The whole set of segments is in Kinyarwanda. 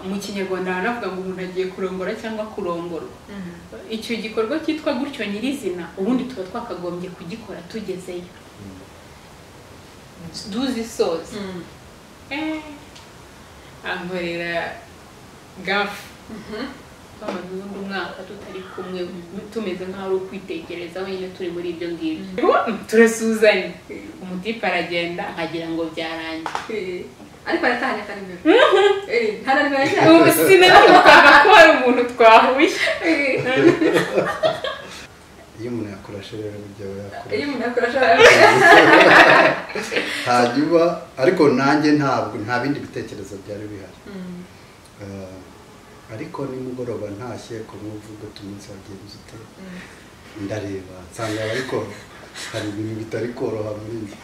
mu kinyarwanda haravuga ngo umuntu agiye kurongora cyangwa kurongorwa icyo gikorwa cyitwa gutyo nyirizina ubundi tuba twakagombye kugikora tugezeyo duzisoza ankorera gafu twamaze ubundi umwaka tutari kumwe tumeze nk'aho ari ukwitegereza wenyine turi muri ibyo ngibyo turasuzanye umutipe aragenda nkagira ngo byarangiye ariko aratahanye atari mbere ntarangira cyane sinanibukaga ko hari umuntu twahuye iyo umuntu yakoresha rero ibyo aba iyo yakoresha umuntu akoresha hanyuma ariko nanjye ntabwo nta bindi bitekerezo byari bihari Eh, ariko nimugoroba ntashye ku muvugo umunsi wagenze ute ndareba nsanga ariko hari ibintu bitari koroha muri njye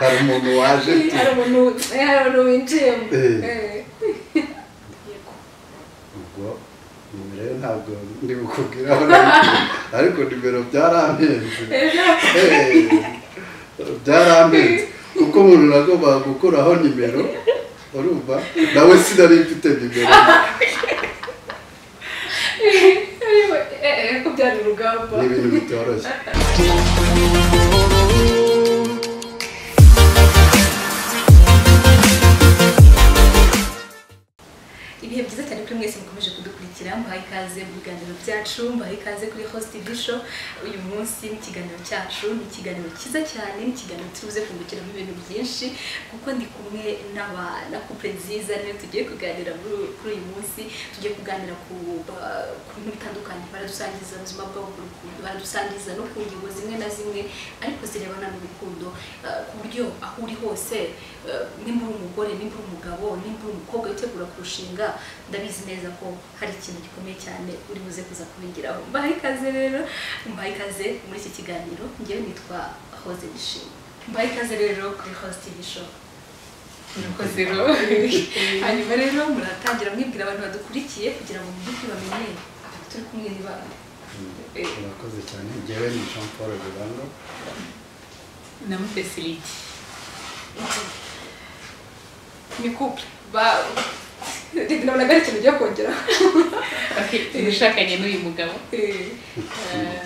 hari umuntu waje tu- hari umuntu hari umuntu winjiyemo Eh. Eh. ubwo umuntu rero ntabwo ndi bukubwira aho ariko nimero byarampenze Eh, byarampenze kuko umuntu nagombaga gukuraho nimero urumva nawe sinari mfite nimero Eh, eh, ko byari urugamba ni ibintu bitoroshye ibihe byiza cyane kuri mwese mukomeje kudukurikira muhaye ikaze mu biganiro byacu muhaye ikaze kuri host bisho uyu munsi mu kiganiro cyacu ni ikiganiro cyiza cyane ni ikiganiro tubuze kungukiramo ibintu byinshi kuko ndi kumwe n'aba na couple nziza niyo tugiye kuganira muri- kuri uyu munsi tugiye kuganira ku ba- ku bintu bitandukanye baradusangiza ubuzima bwabo ku rukundo baradusangiza no ku ngingo zimwe na zimwe ariko zirebana n'urukundo eh, ku buryo aho uri hose eh, nimba uri umugore nimba uri umugabo nimba uri umukobwa witegura kurushinga ndabizi neza ko hari ikintu gikomeye cyane uri buze kuza kubigiraho mbahaye ikaze rero mbahaye ikaze muri iki kiganiro ngewe nitwa hoze bishima mbahaye ikaze rero kuri host y'isho murakoze rero hanyuma rero muratangira mwibwira abantu badukurikiye kugira ngo mu by'ukuri bamenye turi kumwe n'ibanga Eh. urakoze cyane njyewe ni jean paul rubango na mufesiliti ni couple ba reka nabonaga ari ikintu ugiye kongeraho ushakanye n'uyu mugabo Eh,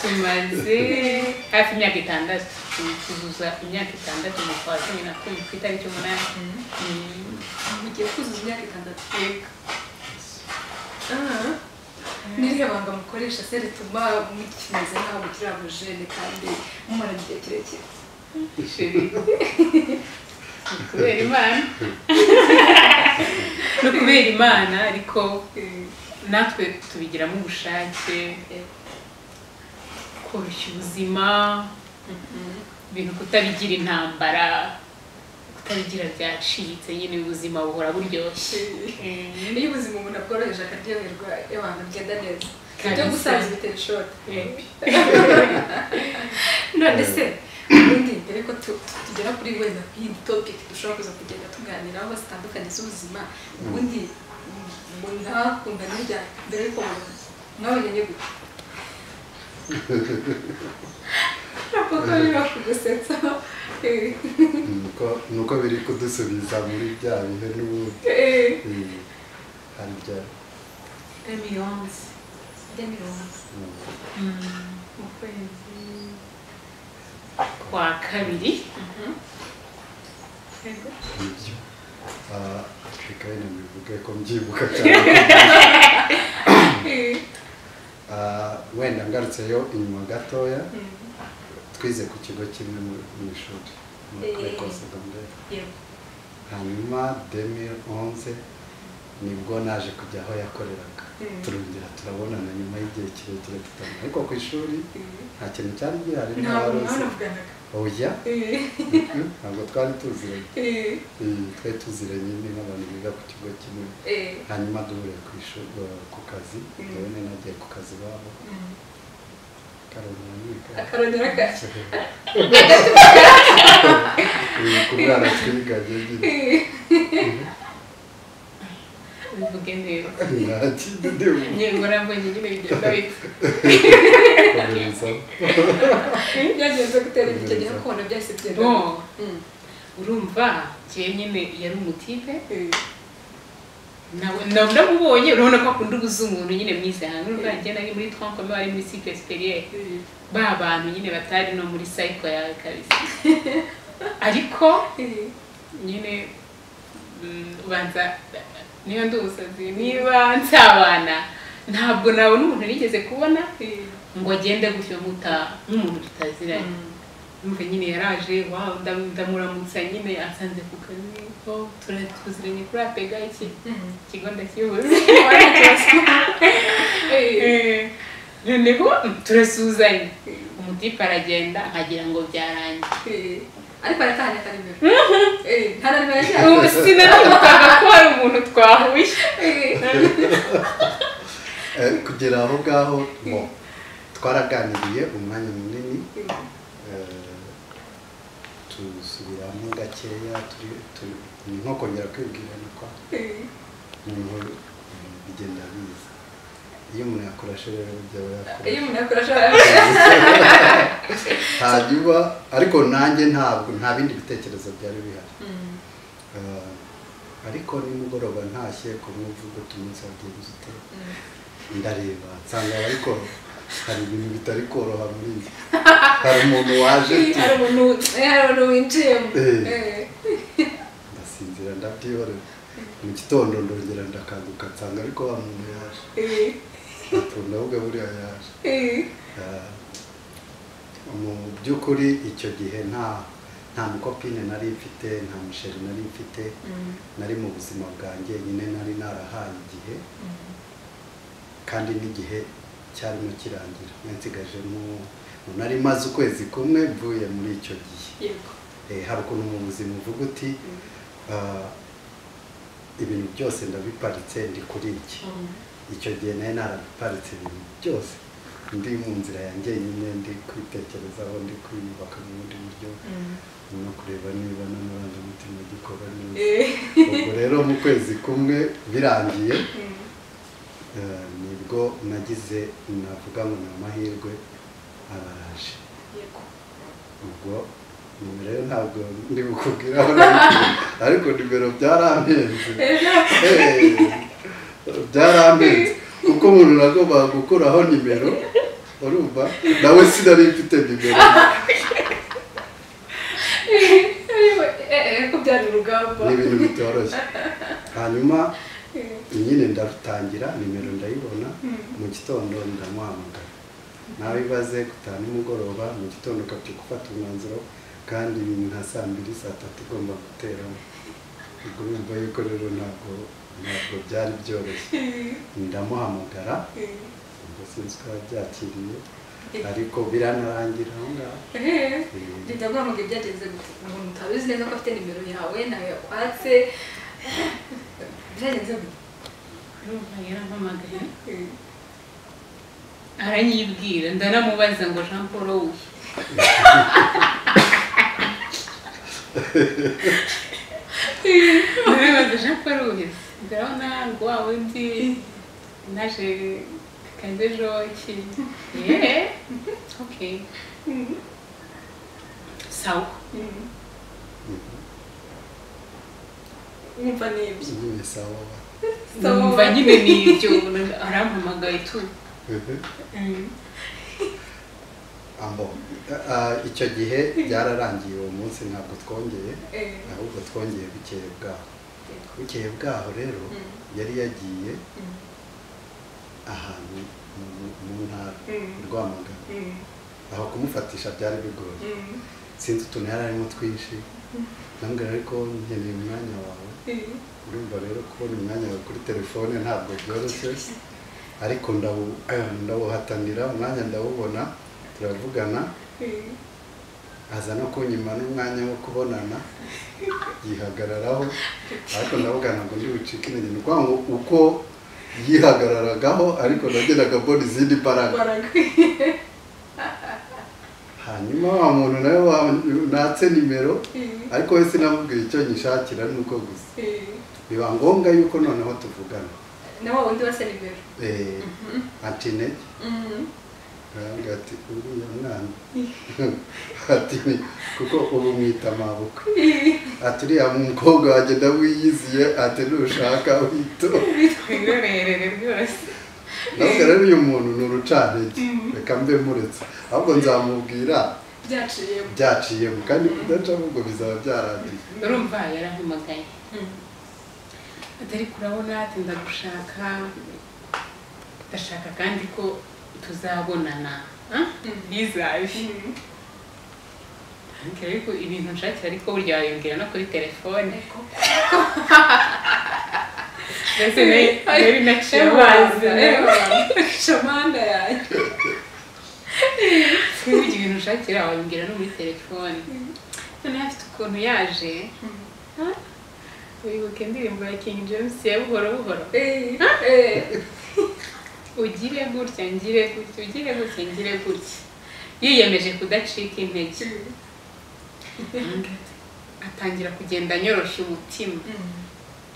tumaze hafi imyaka itandatu tuzuza imyaka itandatu mu kwa cumi na kumwe ku itariki umunani Mm. mugiye kuzuza imyaka itandatu Ah. n'iriya banga mukoresha se rituma mukimeze nk'aho mukiri abajene kandi mumara igihe kirekire Chérie. Ni kubera imana no kubera imana ariko Eh, natwe tubigiramo ubushake eh, koroshya ubuzima mhm. ibintu kutabigira intambara kutabigira byacitse nyine ubuzima buhora buryoshye Eh, iyo ubuzima umuntu abworoheje akaryoherwa iyo abantu bigenda neza Kandi ibyo se- gusaza bitera ishoti eh, none se ubundi mbere ko tu- tu- tugera kuri wenda iyi topic dushobora kuza kugenda tuganiraho zitandukanye z'ubuzima ubundi mwakunda n'irya mbere ko mwabonye gute kuko biba kugusetsa eh, Nuko- nuko biri kudusubiza muri bya bihe n'ubundi eh. Mm. hari bya Ambiance. Ijya mirongo mm. Mm, mu kwezi kwa kabiri yego nibyo Ah, reka wenda mbivuge ko mbyibuka cyane Eh, Ah, wenda ngarutseyo inyuma gatoya mm. twize ku kigo kimwe mu- mu ishuri muri Eh. Greco Secondaire. yego hanyuma 2011 nibwo naje kujya aho yakoreraga Mm. turongera turabonana nyuma y'igihe kirekire tutari ariko ku ishuri Eh, nta kintu cyari gihari ntabwo mwanavuganaga oya Eh, ntabwo twari tuziranye eh, Mm, twari tuziranye nyine n'abantu biga ku kigo kimwe eh, hanyuma duhurira ku ishuri ku kazi Mm. yewe nari nagiye ku kazi iwabo mm. karongera nyiga akarongera gake ku mwana twiganye nyine ubivuge neza nta kindi ndibuka inyoranabwenge nyine bigenda bipfa komereza byagenze gutera icyo gihe kubona byahise byenda Bon, urumva njyewe nyine yari umutipe ndamubonye urabona ko akunda uguza umuntu nyine mwiza hantu urumva njye nari muri twankome bari muri sikwe superiere ba bantu nyine batari no muri sayiko yawe kabisa ariko nyine mm, ubanza niba ndi umusazi niba nsabana ntabwo nabona umuntu nigeze kubona ngo agende gutyo nkuta nk'umuntu tutaziranye numva nyine yaraje wawe ndam- ndamuramutsa nyine asanze ku kazi ko tura- tuziranye kuri apega iki ikigo ndakiyobora Eh, noneho mm, turasuhuzanya umutipe aragenda nkagira ngo byarangiye ariko aratahanye atari mbere nta na nimero yashyizeho ubu sinanamukaga ko hari umuntu twahuye Eh, kugera aho ngaho ngo twaraganiriye umwanya munini eh, tusubiramo gakeya turi- turi- ni nko kongera kwibwirana kwa noneho ibintu bigenda biza iyo umuntu yakoresha rero byaba yakora iyo umuntu yakora ashobora hanyuma ariko nanjye ntabwo nta bindi bitekerezo byari bihari Eh, ariko nimugoroba ntashye ku mwumvu ugata umunsi wagenze ute ndareba nsanga ariko hari ibintu bitari koroha muri njye hari umuntu waje tu- hari umuntu eh, hari umuntu winjiyemo Eh. Eh. ndasinzira ndabyihorera mu gitondo ndongera ndakanguka nsanga ariko wa muntu yaje Eh. ati ndavuga buriya yaje Eh. Eh, mu by'ukuri icyo gihe nta nta mukopine nari mfite nta musheri nari mfite nari mu buzima bwanjye nyine nari narahaye igihe kandi n'igihe cyarimo kirangira yansigajemo nari maze ukwezi kumwe mvuye muri icyo gihe yego Eh, hari ukuntu mu buzima uvuga uti ah, ibintu byose ndabiparitse ndi kuri iki icyo gihe nawe narabiparitse ibintu byose ndi mu nzira yanjye nyine ndi kwitekerezaho ndi kwiyubaka mu bundi buryo no kureba niba n'amarangamutima agikora neza Eh. ubwo rero mu kwezi kumwe birangiye eh, nibwo nagize navuga ngo ni amahirwe araje yego ubwo nimero yo ntabwo ndi bukubwira aho nabikuye, ariko nimero byarampenze Eh, byarampenze kuko umuntu nagomba gukuraho nimero urumva nawe sinari mfite nimero ko byari urugamba ni ibintu bitoroshye hanyuma nyine ndarutangira nimero ndayibona mu gitondo ndamuhamagara nawe ibaze gutaha nimugoroba mu gitondo ukabyuka ufata umwanzuro kandi ni nka saa mbiri saa tatu ugomba guteramo ubwo yumva yuko rero ntabwo ntabwo byari byoroshye ndamuhamagara ubwo sinzi uko yabyakiriye ariko biranarangira aho ngaho Eh, jya guhamagara ibyagenze gute umuntu utabizi neza ko afite nimero yawe nawe yakwatse byagenze gute urumva yarampamagaye aranyibwira ndanamubaza ngo jean paul wowe ndanamubaza jean paul wowe ndabona ngo wa wundi naje kanze ejo iki yeee okay sawa wumva n'ibyo nyine sawa Sawa. numva nyine ni ibyo arampamagaye tu Mhm. Ambo, ah, icyo gihe byararangiye uwo munsi ntabwo twongeye Eh. ahubwo twongeye bukeye bwaho bukeye bwaho rero yari yagiye ahantu mu- mu ntara Mm. rwamagana aho kumufatisha byari bigoye sinzi utuntu yari arimo twinshi ndambwira ariko nkeneye umwanya wawe urumva rero kubona umwanya wawe kuri telefone ntabwo byoroshye ariko ndawu- eh, ndawuhatanira umwanya ndawubona turavugana aza no kunyima n'umwanya wo kubonana yihagararaho ariko ndavugana ngo ndi bucike intege ni ukuvuga ngo uko yihagararagaho ariko nagendaga mbona izindi mbaraga hanyuma wa muntu nawe wa- natse nimero ariko we sinamubwira icyo nyishakira nuko gusa biba ngombwa yuko noneho tuvugana na wa wundi wasa nimero Eh, antinete arambwira ati uriya mwana ati kuko ubu mwita amabukwe ati uriya mukobwa wanjye ndawiyiziye ati nushaka wito irorerere rwose ntabwo rero uyu muntu ni urucantege reka mbe muretse ahubwo nzamubwira byaciyemo byaciyemo kandi kudacamo ubwo bizaba byarangiye urumva yarampamagaye Mm. atari kurabona ati ndagushaka ndashaka kandi ko tuzabonana Ah, bizabe Ok, ariko ibintu nshakira ariko burya wabibwira no kuri telefone Ariko mbese nari- nari naciye Ewanze, abanza ewanze. shamanda yanjye wibugira ibintu ushakira wabibwira no muri telefone noneho afite ukuntu yaje Ah, wibuka indirimbo ya king james ya buhoro buhoro Eh, eh. ugire gutya ngire gutya ugire gutya ngire gutya yiyemeje kudacika intege atangira kugenda anyorosha umutima Mm.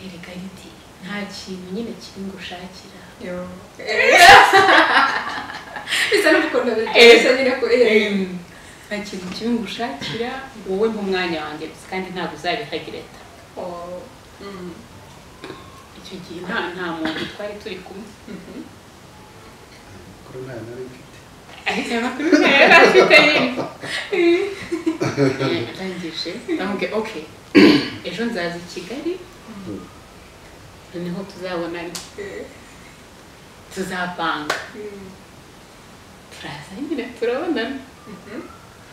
erega riti nta kintu nyine kiri ngushakira Yo. bisa n'urukundo Eh. bisa nyine ko eh. Em, nta kintu kibi ngushakira wowe nk'umwanya wanjye gusa kandi ntabwo uzabihagira ta Oh. Mm. icyo gihe nta nta muntu twari turi kumwe Mhm. kuri ntayo nari mfite ariko ayo makuru ntayo yari afite nyine Eh, arangije ndamubwira ok ejo nzaza i kigali noneho tuzabonana Eh. tuzapanga Mm. turaza nyine turabonana Mhm.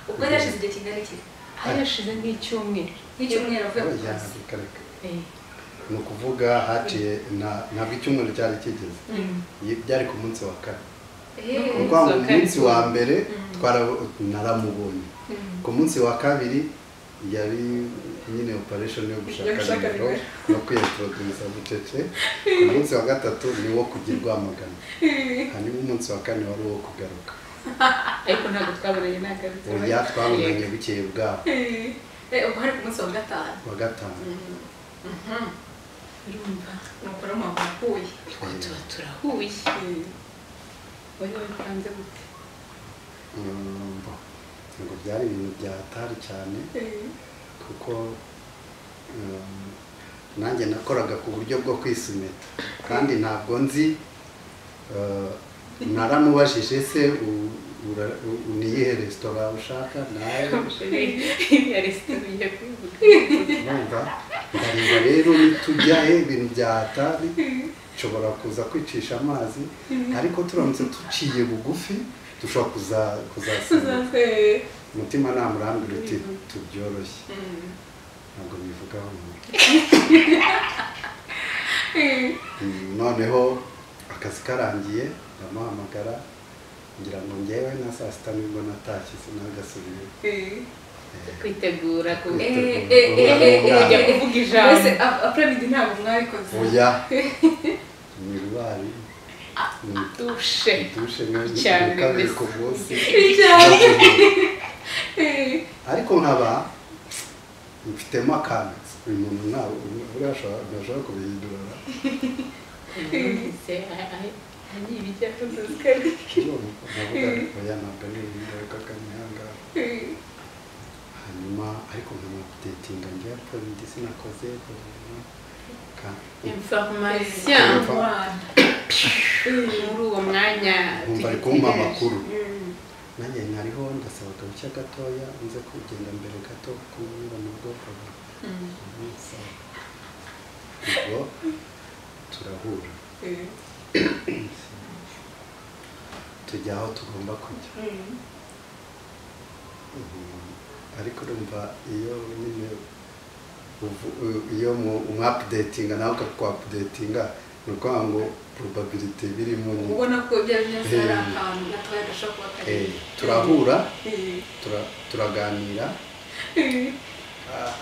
ubwo rero hashize igihe kingana iki harashize nk'icyumweru nk'icyumweru avuye mu Oya, kazi reka reka Eh, ni ukuvuga haciye nta- ntabwo icyumweru cyari kigeze mm. Yi- byari ku munsi wa kane Eh. Umunsi kuko wa mu kane. munsi wa mbere Mm. twara- naramubonye Mm. ku munsi wa kabiri yari nyine operation yo Yo gushaka gushaka nimero nimero. no kwiyaproduza bucece ku munsi wa gatatu ni wo kujya urwamagana hanyuma umunsi wa kane wari uwo kugaruka ariko ntabwo twabonanye ntabwo ari oya twabonanye bukeye bwabo Eh. Eh, ubwo hari ku munsi wa gatanu wa gatanu urumva nuko rero mwaba mwahuye twe tuba turahuye wowe wabipanze gute Mm, bo. ntabwo byari ibintu byatari cyane kuko um, nanjye nakoraga ku buryo bwo kwisumeta kandi ntabwo nzi uh, naramubajije se u- ura- u- u- ni iyihe resitora ushaka nawe ya resitora ujya kubivuga urumva ndareba rero nitujya he ibintu byatari nshobora kuza kwicisha amazi ariko turamutse tuciye bugufi dushobora kuza kuzasinya Eh. umutima namurambira uti tubyoroshye ntabwo bivugaho umuntu Eh. noneho akazi karangiye ndamuhamagara ngira ngo ngewe na saa sita nibwo natashye sinagasubiye Eh. kwitegura ku Eh, Eh, eh, eh, eh, kujya eh, eh. kuvuga mbese ijambo ap- apramid ntabwo mwabikoze oya ni rwari ni dushe dushe ni- ni Cyane kabiri mbese. ku munsi cyane ariko nkaba mfitemo akantu uyu muntu ntabwo buriya ashobora ntashobora kubihindura yumvise agiye ibijya kuzuzikari navuga oya ntabwo ari ingaruka kanyanga hanyuma ariko nkanadetinga njya polisi sinakoze inforomasiyo muri uwo mwanya nkumva ari kumpa amakuru nanjye nkariho ndasaba agahushya gatoya nze kugenda mbere gato kunyura mu bwoko ubwo turahura tujya aho tugomba kujya Mm, ariko urumva iyo nyine uvu- u- iyo mu- umwapudetinga nawe ukakwapudetinga ni ukuvuga ngo probabilite birimo nyine. ubona ko bya binyabiziga ari Eh. ahantu gatoya gashobora kuba kari Eh, turahura tura- turaganira Ah,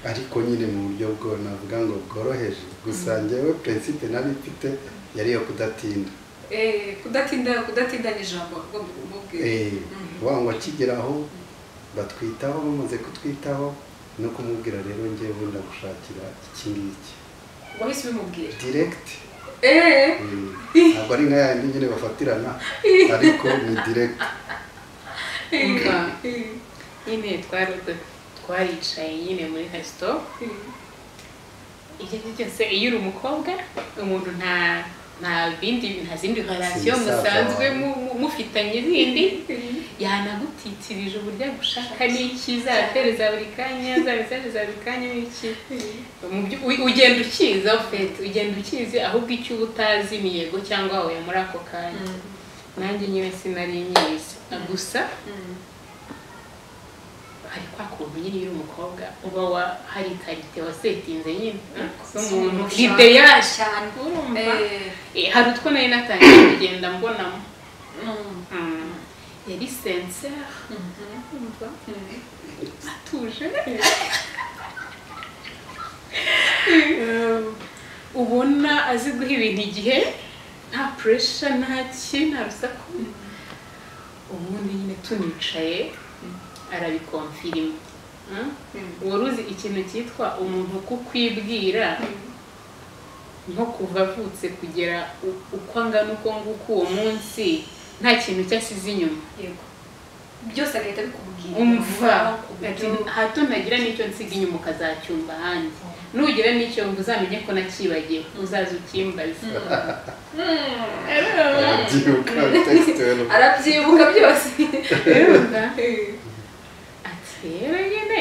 ariko nyine mu buryo bwo navuga ngo bworoheje gusa njyewe principe nari mfite yari iyo kudatinda Eh, kudatinda kudatinda ni ijambo ugomba kumubwira Eh, wa ngo akigeraho batwitaho bamaze kutwitaho no kumubwira rero njyewe ndagushakira iki ngiki wahise ubimubwira direct eee Mm. ntabwo ari nka yandi nyine bafatirana ariko ni direkiti Umva. nyine twari twaricaye nyine muri kasito icyo ari cyo cyose iyo uri umukobwa umuntu nta nta bindi nta zindi relation Sinzi musanzwe sawa. mu- mu- mufitanye zindi yanagutitirije uburyo agushaka n'icyiza aratereza buri kanya azabisereza buri kanya n'iki Mu byu- u- ugenda ukiza fete ugenda ukizi ahubwo icyo uba utazi miego cyangwa wahuye muri ako kanya nanjye nyine sinari nyizi gusa hari kwa kuntu nyine iyo uri umukobwa uba wa hari karite wasetinze nyine Si z'umuntu umuntu ushaka ideyaje cyane urumva eee Eh, hari utwo nari natangiye kugenda mbonamo Mm. yari sensera urumva atuje Um, ubona azi guha ibintu igihe nta puresha nta ki nta rusaku ubundi nyine tunicaye arabikomfirima Mm? wari uzi ikintu cyitwa umuntu kukwibwira nko kuva avutse kugera u- uko angana uko nguko uwo munsi nta kintu cyasize inyuma yego byose agahita bikubwira umva ati uburyo- hato ntagira n'icyo nsiga inyuma ukazacyumva ahandi nugira n'icyo mva uzamenye ko nakibagiwe uzaza ukimbaze Mm. arabyibuka tekisite arabyibuka byose Urumva? ati rero nyine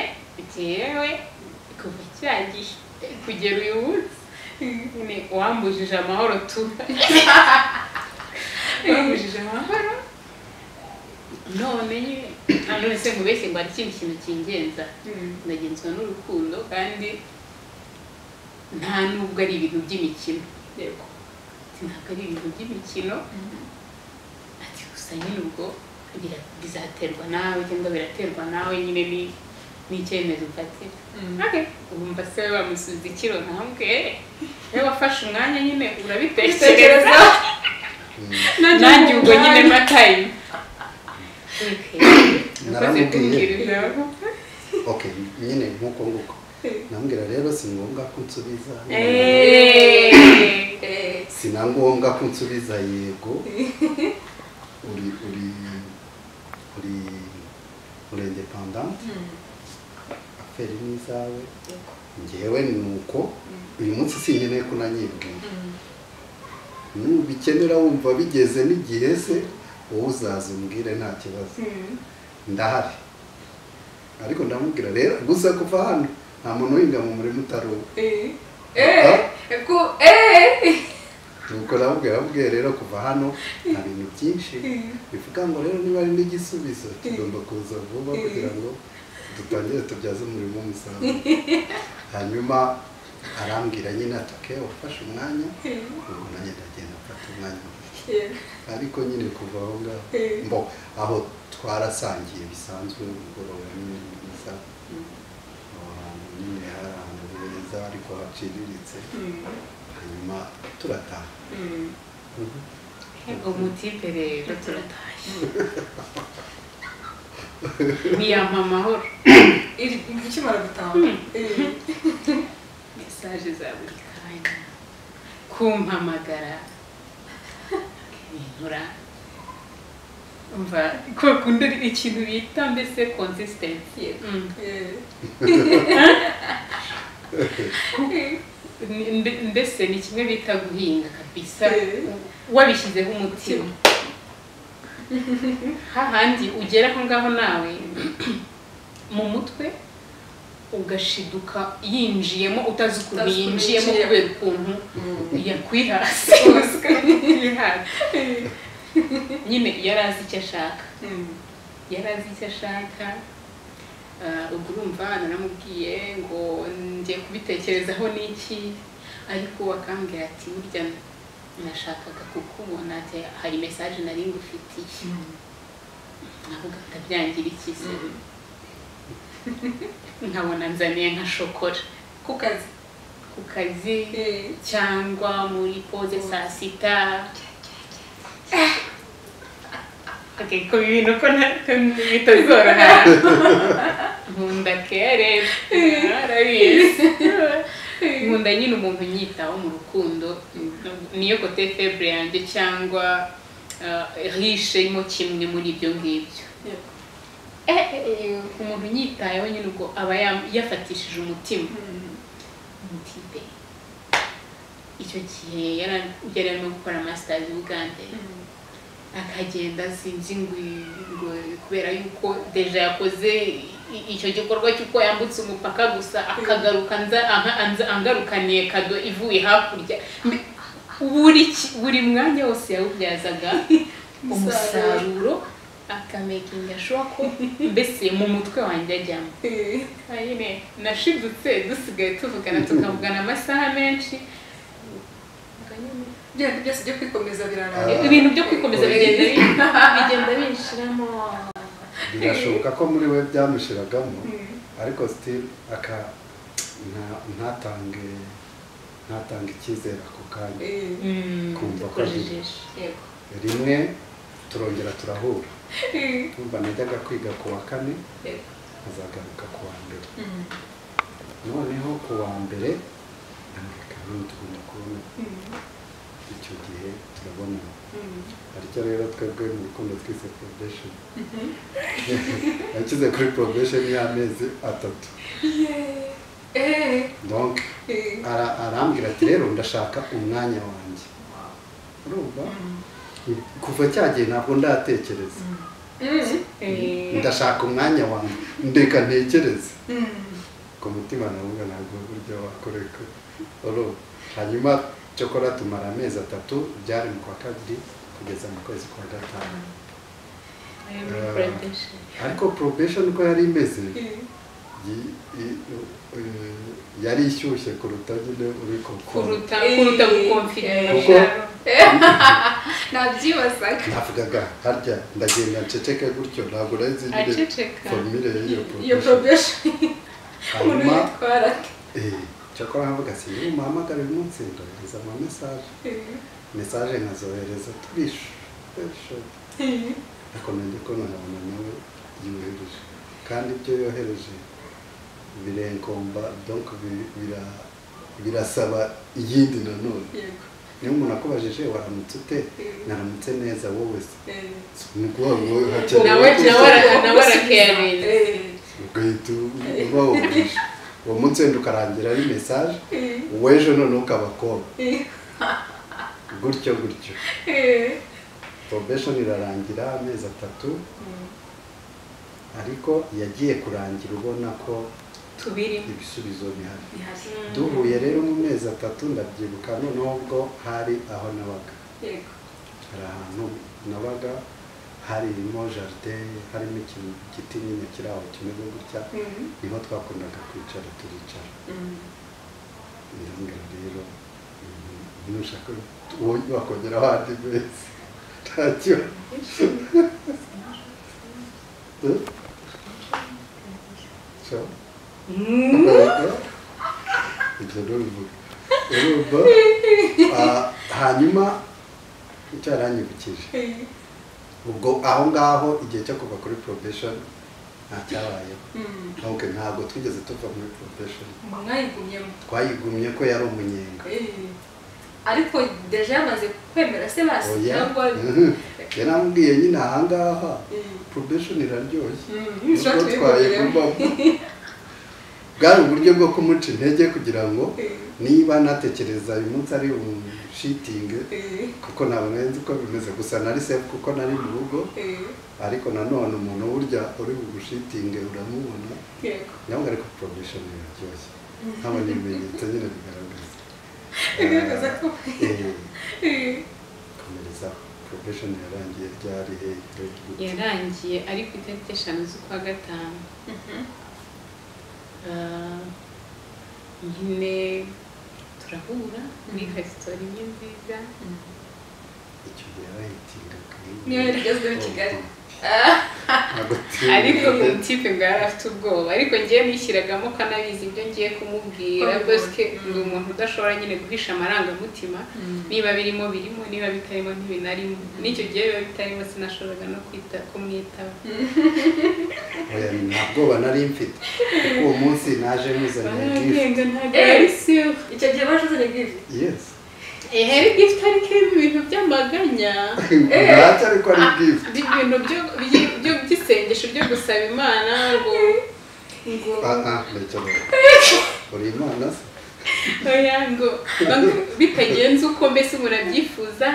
jyewe kuva cya gihe kugera uyu munsi nyine wambujije amahoro tu wambujije amahoro none nyine none se mubeshye ngo hari ikindi kintu kingenza ndagenzwa n'urukundo kandi nta nubwo ari ibintu by'imikino yego ati ntabwo ari ibintu by'imikino ati gusa nyine ubwo bira- bizaterwa nawe cyangwa biraterwa nawe nyine ni- ni icyemezo ufatira Okay. wumva se we bamusubiza ikiro ntambwe we wafashe umwanya nyine urabitekereza nanjye ubwo nyine matayimu naramubwiye ok nyine nk'uko nguko nambwira rero si ngombwa ko unsubiza Eh, si na ngombwa ko unsubiza yego uri uri uri uri independante mm. aferi ni izawe Yego. ngewe ni uko uyu munsi sinkeneye ko unanyibwira Mm. nubikenera wumva bigeze n'igihe se wowe uzaza umbwire nta kibazo Mm. ndahari ariko ndamubwira rero gusa kuva hano nta muntu uhinga mu murima utari uwe Eh. Eh. Ku- eh. nuko ndamubwira ndamubwira rero kuva hano nta bintu byinshi bivuga ngo rero niba ari n'igisubizo tugomba kuza vuba kugira ngo dutangire tubyaze umurimo umusaruro hanyuma arambwira nyine ati "Okay, wafashe umwanya ubwo nanjye ndagenda mfata umwanya Yeah. ariko nyine kuva aho ngaho Eh. mbo aho twarasangiye bisanzwe umugoroba nyine mwiza aho hantu nyine hari ahantu heza ariko haciriritse Mm. hanyuma turataha Mm. umutipe rero turatashye niyampa amahoro Iri- ikimara gutaha Eh. mesaje za buri kanya kumpamagara akintura umva kwa kundi ari ikintu bita mbese konsistensi Eh. Ni- mbe- mbese ni kimwe bita guhinga kabisa Eh. wabishyizeho umutima hahandi ugera aho ngaho nawe mu mutwe ugashiduka yinjiyemo utazi ukuntu Utazi ukuntu yinjiyemo yinjiyemo. kubera ukuntu yakwiye hasi Uzi. yakwiye hasi nyine yari azi icyo ashaka Mm. yari azi icyo ashaka Ah, ubwo urumva naramubwiye ngo ngiye kubitekerezaho n'iki ariko akambwira ati burya nashakaga kukubona ati hari mesaje nari ngufitiye Mm. navuga ati abyangira iki se nkabona nzaniye nka shokora Ku kazi. ku kazi Eh. cyangwa muri poze saa sita Okay, ku bintu ko nta- ko bitazoroha nkunda kere arabizi nkunda nyine umuntu unyitaho mu rukundo niyo kote febure yanjye cyangwa rishemo kimwe muri ibyo ngibyo Yego. Eh, eh, eh, umuntu unyitayeho nyine ubwo aba yam- yafatishije umutima Mm. umutipe icyo gihe yari yari arimo gukora masitazi i bugande Mm. akagenda sinzi ngwi- ngo kubera yuko deja yakoze i- icyo gikorwa cy'uko yambutse umupaka gusa akagaruka anza- anka- anza- angarukaniye kado ivuye hakurya Mbe- buri ki- buri mwanya wose yawubyazaga umusaruro akamekinga shuwa ko mbese mu mutwe wanjye ajyamo Eh. nyine nashidutse dusigaye tuvugana tukavugana amasaha menshi bya bintu byose byo kwikomeza Ah. birarangira ibintu byo kwikomeza bigenda bi- bigenda binshiramo birashoboka ko muri we byamushiragamo ariko sitiri aka nta- ntatange ntatange icyizere ako kanya Eh. Mm, Kumva ko tukojejeje. yego rimwe turongera turahura Eh. numva najyaga kwiga ku wa kane yego azagaruka ku wa mbere Mm. noneho ku wa mbere ndamureka none tugomba kubona Mm. icyo gihe turabonana Mm. aricyo rero twebwe mu rukundo twise probation Mhm. yakize kuri probation y'amezi atatu Yeah. Eh. donc Eh. ara- arambwira ati rero ndashaka umwanya wanjye urumva Mm. kuva cya gihe ntabwo ndatekereza Mm. Eh, ndashaka umwanya wanjye ndeka ntekereze Mm. ku mutima navuga ntabwo buryo wakoreka urumva hanyuma cyokora tumara amezi atatu byari mu kwa kabiri kugeza mu kwezi kwa gatanu ayo muri plantation. ariko probation uko yari imeze Eh. yi- i- eh, yari ishyushye kuruta nyine uri kokora kuruta Eh, kuruta gukomfirira kuko nabyibazaga navugaga harya ndagenda nceceke gutyo ntabwo nahise nyine aceceka formire y'iyo iyo probation probesheni umuntu hanyuma yitwara eh, cyakora nkavuga si niba umuhamagara uyu munsi ndohereza ama mesaje mesaje nkazohereza turishu turishu ariko nanjye ko nabona nawe yohereje kandi ibyo yohereje birenkomba donc bi- bira- birasaba iyindi nanone yego niyo umuntu akubajije waramutse ute Mhm. naramutse neza wowe se Eh. ni ukuvuga ngo Nawe- nawe hakenewe ara- nawe arakerenze. Eh. ugahita uba wogeje uwo munsi wenda ukarangira ari mesaje Eh. w'ejo noneho ukaba koba Eh. gutyo gutyo Eh. probation irarangira amezi atatu Mm. ariko yagiye kurangira ubona ko tubiri ibisubizo bihari bihari duhuye rero mu mezi atatu ndabyibuka noneho ubwo hari aho nabaga yego hari ahantu nabaga harimo jaride harimo ikintu giti nyine kiri aho kimeze gutya Mm. niho twakundaga kwicara turicara Mm. ndambwira rero mm, nushaka uwo wakongera ahandi meza ntacyo Eh? So? ibyo ntubivuge urumva Ah, hanyuma cyaranyibukije Eh. ubwo aho ngaho igihe cyo kuva kuri probation nta cyabayeho Mm. ntabwo ntabwo twigeze tuva muri probation mwayigumyemo twayigumye ko yari umunyenga Eh. ariko deja yamaze kwemera se basi oya cyangwa Mhm. yarambwiye nyine ahangaha Eh. probation iraryoshye Mm. nibwo twayigumamo bwari uburyo bwo kumuca intege kugira ngo Eh. niba natekereza uyu munsi ari umushitingi Eh. kuko ntabwo nari nzi uko bimeze gusa nari sefu kuko nari mu rugo Eh. ariko nanone umuntu burya uri bugushitinge uramubona yego ntabwo ariko probation iraryoshye nkabona ibimenyetso nyine bigaragaza Bigaragaza ko- Eh, Eh. komereza probation yarangiye ryari hehe yarangiye ari ku itariki eshanu z'ukwa gatanu Mhm. Ah, nyine turahura muri resitora imwe nziza Mm. icyo gihe yarahitingaga niyo rigezweho i kigali ariko ariko mu tipe ngo yari afite ubwoba ariko ngewe nishyiragamo ko anabizi ibyo ngiye kumubwira Ko bosike bibona. ndi umuntu udashobora nyine guhisha amarangamutima niba birimo birimo niba bitarimo ntibinarimo n'icyo gihe biba bitarimo sinashoboraga no kwita kumwitaho oya nta bwoba nari mfite kuko uwo munsi naje muzaniye gifu baragenda ntabwo Eh. ari siwe icyo gihe baje uzanye gifu yesi ehe gifuti ariko ibi bintu by'amaganya ntacyo ariko ari gifu Ibi ibintu byo- byi- byo by'isengesho byo gusaba imana ngo ngo aha ndacyabona uri imana se oya ngo bang- bitagenze uko mbese umuntu abyifuza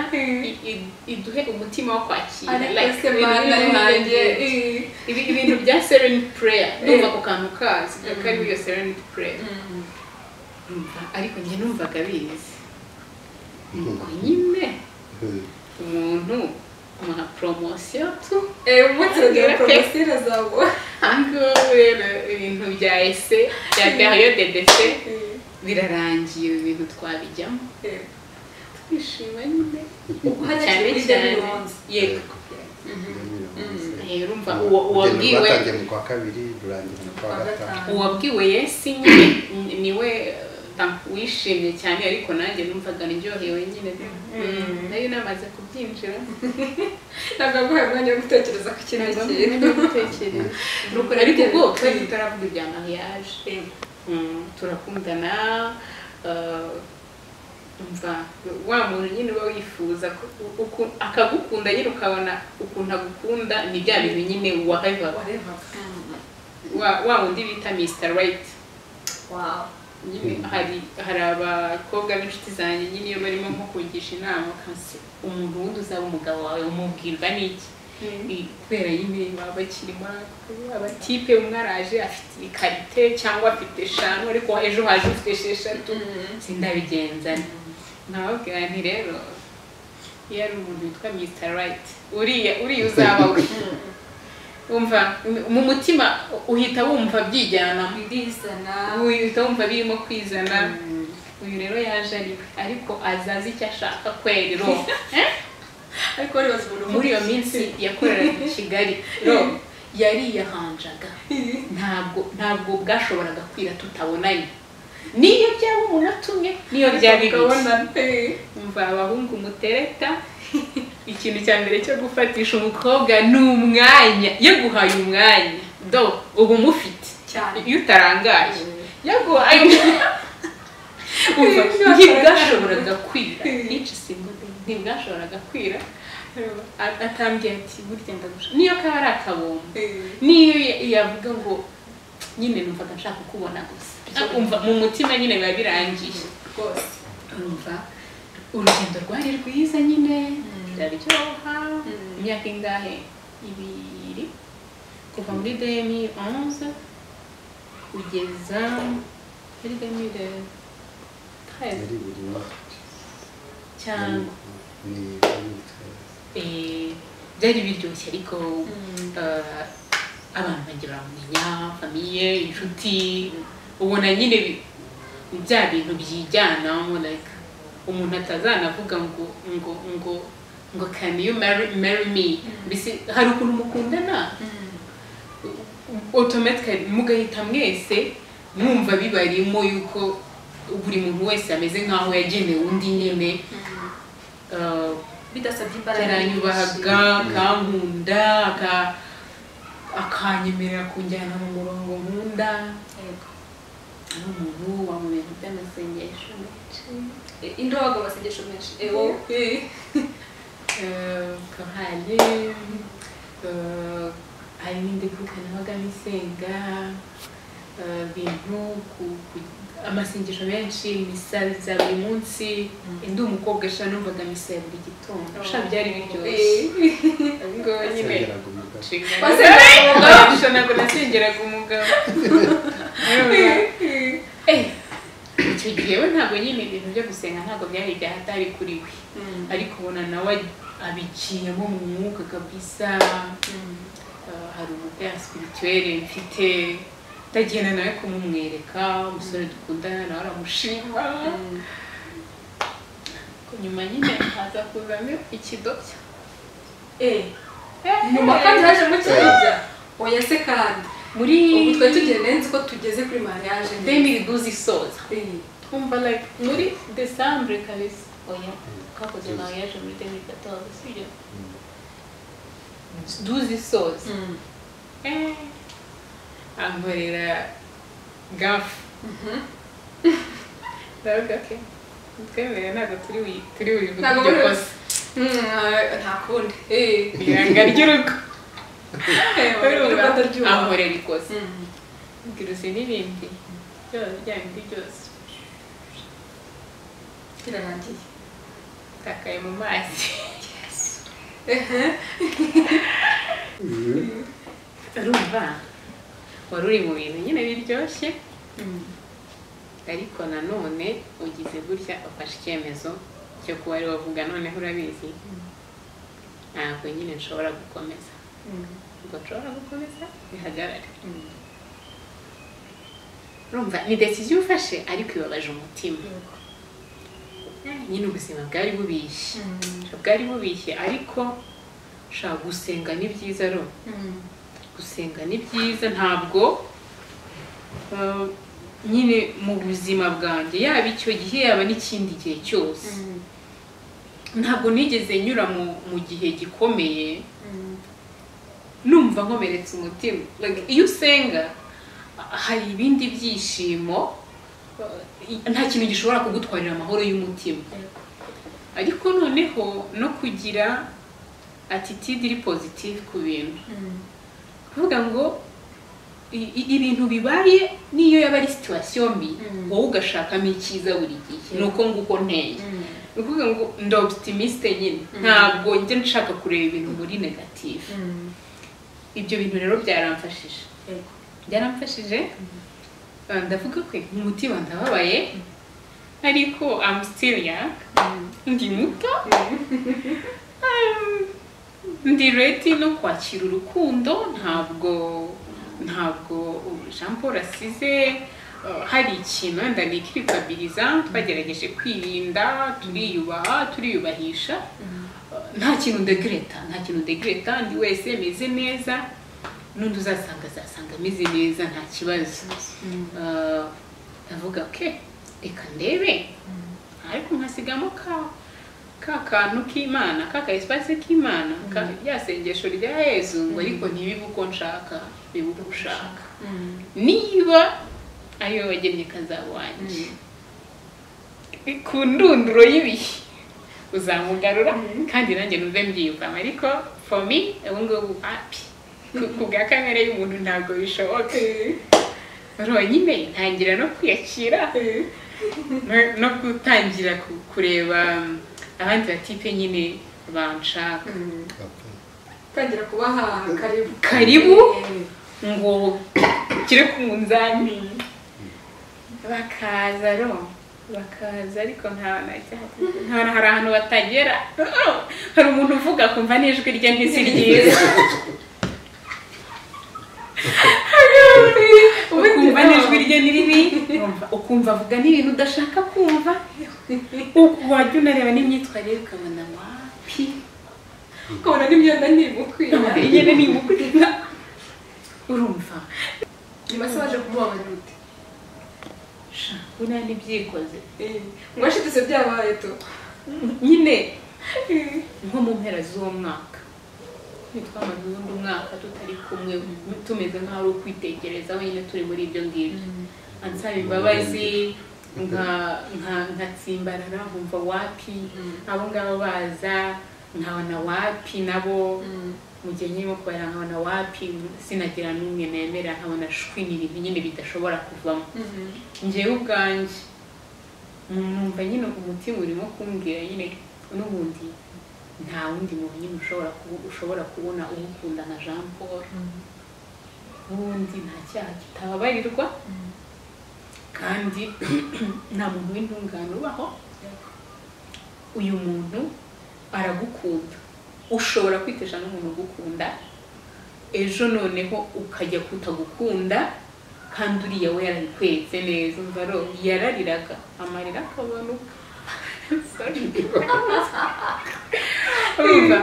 i- i- iduhe umutima wo kwakira like ariko ibintu mani bimwe na nanjye bimwe. Ibi- ibintu bya serenity prayer ndumva ako kantu kazi kariho iyo serenity prayer Umva, ariko njye numvaga bizi ngo nyine umuntu umuha poromosiyo tu eee umunsi urugero poromosiyo zawe ahangaha rero ibintu bya ese bya periyo de dese birarangiye ibi bintu twabijyamo twishima nyine cyane cyane yego rero umva uwo uwabwiwe batangiye mu kwa kabiri rurangira mu kwa Kwa gatanu gatanu. uwabwiwe yesi nyine niwe wishimye cyane ariko nanjye numvaga ndyohewe nyine Mm. nayo namaze kubyinjira ntabwo aguhaye umwanya wo gutekereza ku kindi ntabwo kintu nari gutekereza Nuko ariko ubwo twari tutaravuga ibya mariage Mm, turakundana eh, umva wa muntu nyine uba wifuza ko- u- uku- akagukunda nyine ukabona ukuntu agukunda ni bya bintu nyine waheva wareva wa wa wundi bita mr right wawu nyine hari hari abakobwa b'inshuti zanjye nyine iyo barimo nko kungisha inama kansi umuntu wundi uzaba umugabo wawe umubwirwa n'iki Ni kubera nyine baba bakiri muri ako abatipe umwe araje afite ibikarite cyangwa afite eshanu ariko ejo haje ufite esheshatu sindabigenza nkababwira nti rero iyo ari umuntu witwa mr right uriya uriya uzaba we wumva mu mutima uhita wumva byijyanamo ndizana uhita wumva birimo kwizana uyu rero yaje ari we ariko azazi icyo ashaka kweri ro Eh? ariko wareba umuntu muri iyo minsi yakoreraga i kigali ro yariyahanjaga ntabwo ntabwo bwashoboraga kwira tutabonanye niyo byaba umuntu atumye niyo byaba ibiki ukabona pe umva abahungu mutereta ikintu cya mbere cyo gufatisha umukobwa ni umwanya yaguhaye umwanya do uba umufite cyane iyo utarangaye Mm. yaguhaye umwanya umva ntibwashoboraga kwira Mm. each single day ntibwashoboraga kwira A- atambwiye ati burya ndagusha niyo kaba ari akabombo niyo ya- yavuga ngo nyine numvaga nshaka kukubona gusa umva mu mutima nyine biba birangiye rwose urumva urugendo rwari rwiza nyine biraryoha Mm. imyaka ingahe ibiri kuva muri demi onze kugeza muri demi treize yari buri mwaka cyangwa ni eh, byari biryoshye ariko eh, abantu bagira baramumenya famiye inshuti ubona nyine bi- bya bintu byijyanamo like umuntu atazanavuga ngo ngo ngo ngo can you marry, marry me mbese hari ukuntu mukundana automatically mugahita mwese mwumva bibarimo yuko buri muntu wese ameze nk'aho yagenewe undi nyine eh, bidasabye imbaraga yaranyubahaga akankunda aka- akanyemerera kunjyana mu murongo nkunda Yego. ari umuntu wamubintu by'amasengesho menshi Eh, indabo abagabo basengesho menshi Eh, wowe? Eh, korali eh, hari n'indi mvuka nabagamo isenga eh, bintu ku- ku- amasengesho menshi misa za buri munsi ndi umukobwa sha numvaga misa ya buri gitondo sha byari biryoshye Eh. ubwo nyine yasengeraga umugabo Wasengeraga ntabwo nasengeraga umugabo icyo gihe we ntabwo nyine ibintu byo gusenga ntabwo byari byahatari kuri we ariko ubona nawe abiciyemo mu mwuka kabisa Eh, hari umupira spirituelle mfite ndagenda nawe kumumwereka umusore dukundana nawe aramushima nyuma nyine haza kuzamo ikidoshya nyuma kandi hajemo ikirabya oya se kandi muri ubu twari tugenda nzi ko tugeze kuri mariage deni riduzi isoza Eh. twumva like muri desambure kabisa oya kakoze nawe yaje muri deni gatoza sibyo duzi isoza Mm. Eh, ankorera gafu ndavuga ke twemere ntabwo turi buyi- turi buyivuge Ntabwo iryo muri- kosa Mm, ah, nta kundi Eh. iranga ry'urugo Eh, urumva rwanda ry'ubu ankorera ikosa Mm. ngiruza n'ibindi byose byanjye byose birarangiye takaye mu mazi urumva wari uri mu bintu nyine biryoshye ariko nanone ugize gutya ufashe icyemezo cyo kuba ari wavuga noneho urabizi ntabwo nyine nshobora gukomeza ubwo nshobora gukomeza bihagarare urumva ni desiziyo ufashe ariko ibabaje umutima nyine ubuzima bwari bubishye bwari bubishye ariko ushaka gusenga ni byiza ro gusenga ni byiza ntabwo uh, nyine mu buzima bwanjye yaba icyo gihe yaba n'ikindi gihe cyose ntabwo nigeze nyura mu, mu gihe gikomeye numva nkomeretse umutima Like, iyo usenga hari ibindi byishimo uh, nta kintu gishobora kugutwarira amahoro y'umutima ariko noneho no kugira attitude iri positive ku bintu kuvuga ngo i- i- ibintu bibaye niyo yaba ari situwasiyo mbi Mm. wowe ugashakamo icyiza buri gihe Yeah. ni uko nguko nteye ni ukuvuga ngo ndi optimisite nyine Mm. ntabwo njya nshaka kureba ibintu muri negatifu ibyo bintu rero byaramfashije byaramfashije Uh, ndavuga ko umutima ndababaye ariko I'm still young ndi muto ndi reti no kwakira urukundo ntabwo ntabwo jean paul asize uh, hari ikintu wenda nikwitabiriza twagerageje kwirinda turiyubaha turiyubahisha Uh, nta kintu ndegreta nta kintu ndegreta ndi wese meze neza n'undi uzasanga azasanga ameze neza nta kibazo Uh, ndavuga ke reka ndebe ariko nkasigamo ka ka kantu k'imana ka ka espace k'imana ka rya sengesho rya yezu ngo ariko ntibibe uko nshaka bibe uko ushaka niba ari wowe wagennye kazabo wanjye ku ndunduro y'ibihe uzamugarura kandi nanjye numve mbyiyumvamo ariko for me ubu ngubu api Ku- ku bwa kamere y'umuntu ntabwo bishoboka ronyine ntangira no kwiyakira no- no gutangira ku- kureba um, abandi batipe nyine banshaka tangira kubaha karibu Karibu? ngo kire ku munzani bakaza ro bakaza ariko nta nta hari ahantu batagera hari umuntu uvuga kumva n'ijwi rye ntisi ryiza ukumva n'ijwi rye ni ribi ukumva avuga n'ibintu udashaka kumva u- wajya unareba n'imyitwarire ukabona wapi ukabona n'imyenda ntimukwira nyine ni umukurira urumva nyuma se waje kumubabarira ute sha buriya ntibyikoze ngo washitse byabaye to nyine nko mu mpera z'uwo mwaka ntitwamaze undi mwaka tutari kumwe tumeze nk'aho ari ukwitegereza wenyine turi muri ibyo ngibyo ansaba imbabazi nka- nka- nkatsimbarara nkumva wapi abo ngabo baza nkabona wapi nabo mu gihe nyine nko kubara nkabona wapi sinagira n'umwe nemera nkabona shwi ni ibintu nyine bidashobora kuvamo njyewe ubwanjye numva nyine umutima urimo kumbwira nyine n'ubundi nta wundi muntu nyine ushobora kubu- ushobora kubona umukunda nka jean paul n'ubundi nta cyaha kitababarirwa kandi nta muntu w'intungane ubaho uyu muntu aragukunda ushobora kwitesha n'umuntu ugukunda ejo noneho ukajya kutagukunda kandi uriya we yarabikweretse neza umva ro yarariraga amarira akabanuka So, urumva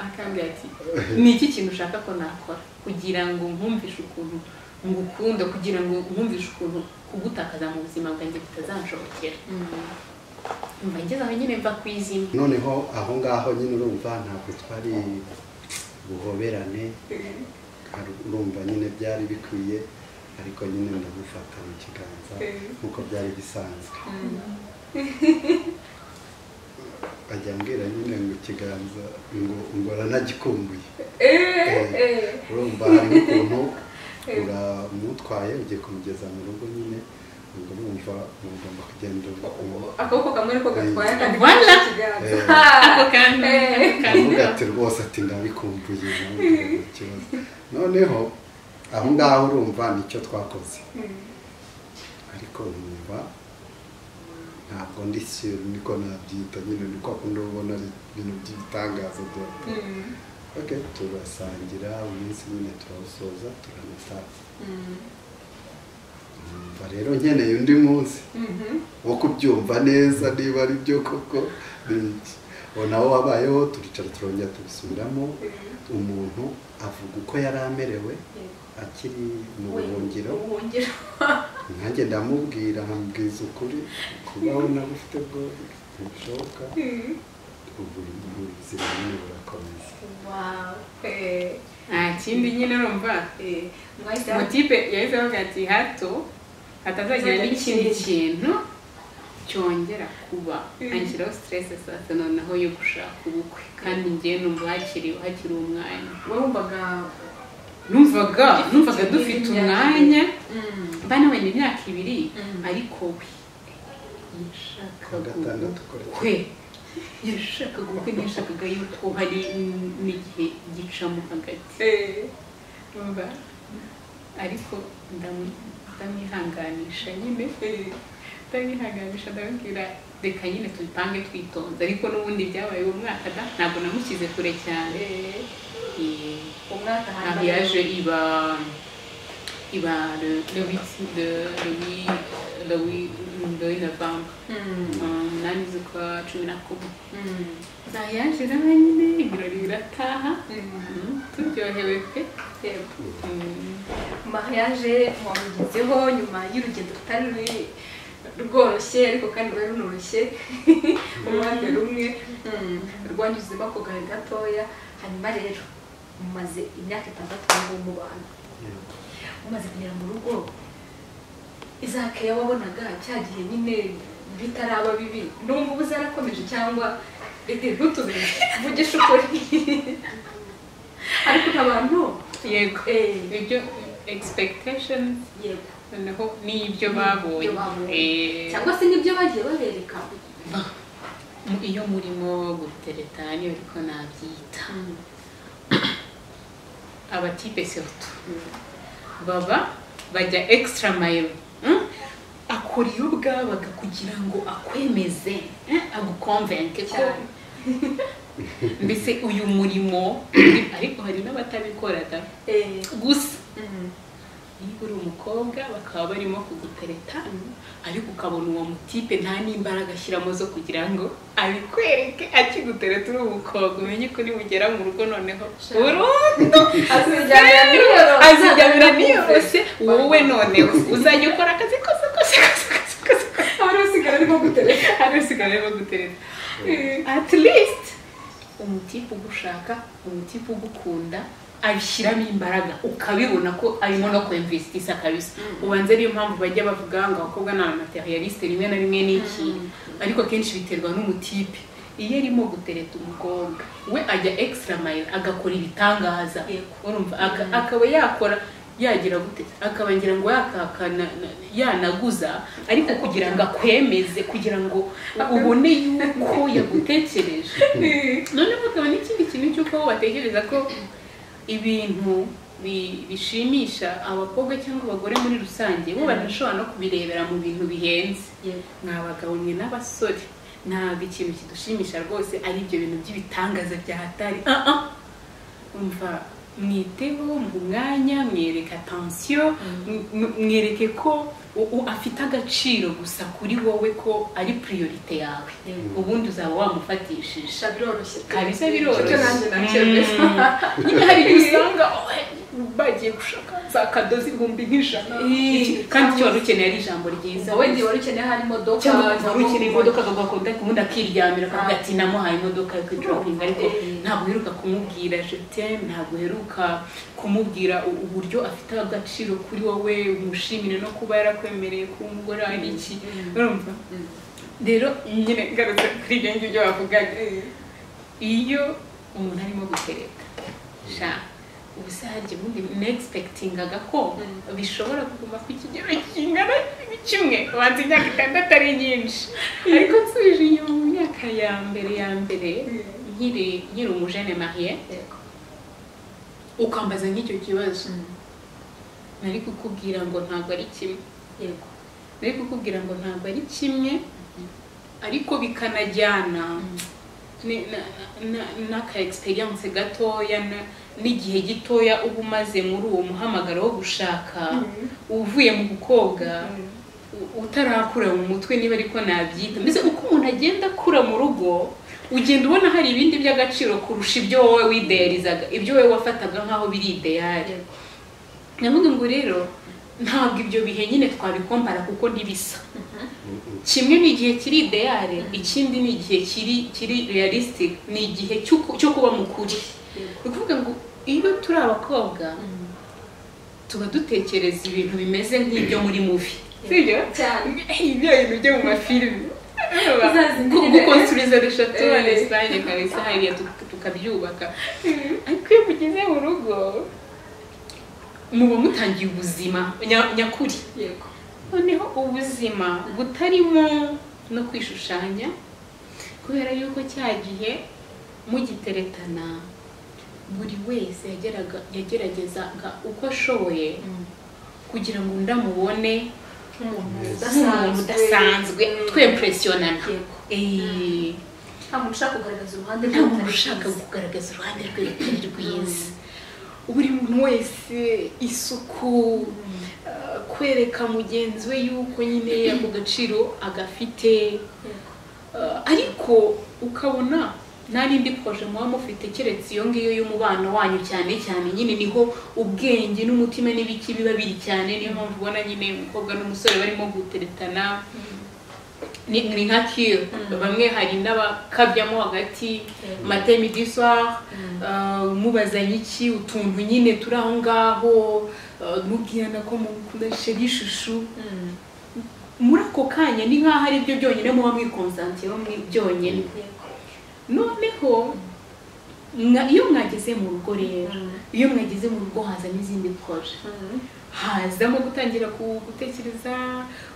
akambwira ati ni iki kintu ushaka ko nakora kugira ngo nkumvishe ukuntu ngukunda kugira ngo nkumvishe ukuntu kugutakaza mu buzima bwanjye bitazanshobokera mva ngeze aho nyine mva ku izina noneho aho ngaho nyine urumva ntabwo twari buhoberane hari- urumva nyine byari bikwiye ariko nyine ndamufata mu kiganza nk'uko byari bisanzwe ajya ambwira nyine ngo ikiganza ngo ngo aranagikumbuye Eh, urumva hari n'ukuntu uramutwaye ugiye kumugeza mu rugo nyine ubwo urumva ugomba kugenda ubu- akaboko kamwe niko gatwaye akandi Voilà. gafashe ikiganza Eh, ako kandi ako kandi aravuga ati rwose ati ndabikumbuye ntabwo ikibazo noneho aho ngaho urumva nicyo twakoze ariko numva ntabwo ndi sure niko nabyita nyine niko akunda ubona ari ibintu by'ibitangaza bya ok turasangira umunsi nyine turawusoza turanataha numva rero nkeneye undi munsi wo kubyumva neza niba ari byo koko ni iki uwo nawo wabayeho turicara turongera tubisubiramo umuntu avuga uko yari amerewe akiri mu buhungiro ubuhungiro nanjye ndamubwira nkambwiza ukuri kubaho nagufite bwo ntibishoboka ubu ubuzima nyine burakomeza wawu nta kindi nyine urumva mwahise mutipe yahise avuga ati hato hatazagira n'ikindi kintu cyongera kuba anshyiraho siteresi saa sita noneho yo gushaka ubukwe kandi njyewe numva hakiri hakiri umwanya warumvaga numvaga numvaga dufite umwanya Mm. mba nabonye imyaka ibiri Mm. ariko we Kuwa yashakaga gatandatu kora ubukwe yashakaga ubukwe ntiyashakaga yuko hari n- n'igihe gicamo hagati Eh. Umva? ariko ndamu- ndamwihanganisha nyine ndamwihanganisha ndamubwira reka nyine tubipange twitonze ariko n'ubundi byabaye uwo mwaka da ntabwo namushyize kure cyane Eh. Eh, umwaka Un hambere mariage, il va, il va le, le 8, le, le 8, le 8, le 8 novembre. Mm. umunani z'ukwa cumi na kumwe Mm. zayaje nyine ibirori birataha Mm. Mm, turyohewe pe Eh. Mm. mariage wamugezeho nyuma y'urugendo rutari ruri- rworoshye ariko kandi rwari runoroshye uruhande rumwe Mm. rwanyuzemo ako gahe gatoya hanyuma rero mumaze imyaka itandatu ngubu mubana umaze kugera mu rugo izakeya wabonaga cya gihe nyine bitaraba bibi n'ubu ngubu zarakomeje cyangwa rege ntutumenye vugisha ukuri ariko abantu yego eh, ibyo expectation yego noneho n'ibyo babonye Ibyo babonye. Eh, cyangwa se nibyo bagiye babereka mu- iyo murimo gutereta niyo ariko nabyita abatipe surtout baba bajya extra mile mm? akora iyo bwabaga kugira ngo akwemeze eh, agukonvenke ko Cyane. mbese uyu murimo uri- ariko hari n'abatabikora da eh, gusa Mm. niba uri umukobwa bakaba barimo kugutereta ariko ukabona uwo mutipe nta n'imbaraga ashyiramo zo kugira ngo abikwereke akigutereta uri umukobwa umenye ko nibugera mu rugo noneho burundu Azijyanira niyoro. azijyanira niyorose wowe noneho uzajya ukora akazi kose kose kose kose kose abari basigara arimo gutereka hari usigaye bagutereta at least umutipe ugushaka umutipe ugukunda abishyiramo imbaraga ukabibona ko arimo no kwemvisitisha kabisa ubanza ariyo mpamvu bajya bavuga ngo abakobwa ni abamaterialiste rimwe na rimwe n'iki ariko akenshi biterwa n'umutipe iyo arimo gutereta umukobwa we ajya extra mile agakora ibitangaza Yego. urumva aka- akaba yakora yagira gute akaba ngira ngo yakakana yanaguza ariko kugira ngo akwemeze kugira ngo ubone yuko yagutekereje noneho hakaba n'ikindi kintu cy'uko batekereza ko ibintu bi- bishimisha abakobwa cyangwa abagore muri rusange bo banashobora no kubirebera mu bintu bihenze yego ni abagabo mwe n'abasore ntabwo ikintu kidushimisha rwose ari ibyo bintu by'ibitangaza bya hatari Ah, ah. umva mwiteho mu mwanya mwereke atansiyo mwereke ko u- u- afite agaciro gusa kuri wowe ko ari priorite yawe ubundi uzaba wamufatishije sha biroroshye pe. kabisa biroroshye Icyo nanjye nabyemeza. Mm. nyine hari igihe usanga oh, bagiye gushaka za kadozi ibihumbi nk'ijana Eh, kandi icyo wari ukeneye ari ijambo ryiza Iza wenda wari ukeneye hari imodoka cyangwa ukumva cyangwa wari ukeneye umuntu- imodoka akagakunda ubundi akiryamira akavuga ati namuhaye imodoka yo kwidropinga ariko Eh. ntabwo uheruka kumubwira jetm ntabwo uheruka kumubwira u- uburyo afite agaciro kuri wowe umushimire no kuba yarakwemereye kuba umugore wawe ari iki urumva rero nyine ngarutse kuri ibyo ngibyo bavugaga iyo umuntu arimo gutereka sha ubusange ubundi negispekitingaga ko bishobora kuguma ku kigero kingana kimwe ubanza imyaka itandatu ari nyinshi ariko nsubije inyuma mu myaka ya mbere ya mbere nkiri nkiri umujene mariye Yego. ukambaza nk'icyo kibazo nari kukubwira ngo ntabwo ari kimwe Yego. nari kukubwira ngo ntabwo ari kimwe ariko bikanajyana ni- na- na- n'aka experience gatoya na- n'igihe gitoya uba umaze muri uwo muhamagaro wo gushaka uvuye mu bukoga u- utarakura mu mutwe niba ariko nabyita mbese uko umuntu agenda akura mu rugo ugenda ubona hari ibindi by'agaciro kurusha ibyo wowe wideyarizaga ibyo wowe wafataga nk'aho biri ideyari ndavuga ngo rero ntabwo ibyo bihe nyine twabikombara kuko ntibisa kimwe ni igihe kiri ideyare ikindi ni igihe kiri kiri realistic ni igihe cyo ku- cyo kuba mukuri ni ukuvuga ngo iyo turi abakobwa tuba dutekereza ibintu bimeze nk'ibyo muri muvi sibyo cyane ibyo bintu byo mu mafilimi Uzazimire. gukonsuriza eshatu Eh. resitanye kabisa hariya tuk- tukabyubaka ariko iyo mugeze mu rugo muba mutangiye ubuzima nya- nyakuri yego noneho ubuzima butarimo no kwishushanya kubera yuko cya gihe mugiteretana buri wese yageraga yageragezaga uko ashoboye kugira ngo undi amubone Umuntu nk'umuntu udasanzwe twempuresiyonana Yego. Eh, nta muntu ushaka kugaragaza uruhande nta muntu rutari ushaka rwiza. kugaragaza uruhande rwe rutari rwiza buri muntu wese isuku uh, kwereka mugenzi we yuko nyine ako gaciro agafite Uh, ariko ukabona n'arindi koje muba mufite keretse iyo ngiyo y'umubano wanyu cyane cyane nyine niho ubwenge n'umutima n'ibiki biba biri cyane niyo mpamvu ubona nyine umukobwa n'umusore barimo guteretana ni ni nka kiyo bamwe hari n'abakabyamo hagati matemi du soir uh, mubazanye iki utuntu nyine turi aho ngaho uh, mubwirana ko mukunda sheri ishushu muri ako kanya ni nk'aho ari byo byonyine muba mwikonsantiyeho mwi byonyine noneho mwa- iyo mwageze mu rugo rero iyo mwageze mu rugo hazamo izindi koje hazamo gutangira ku- gutekereza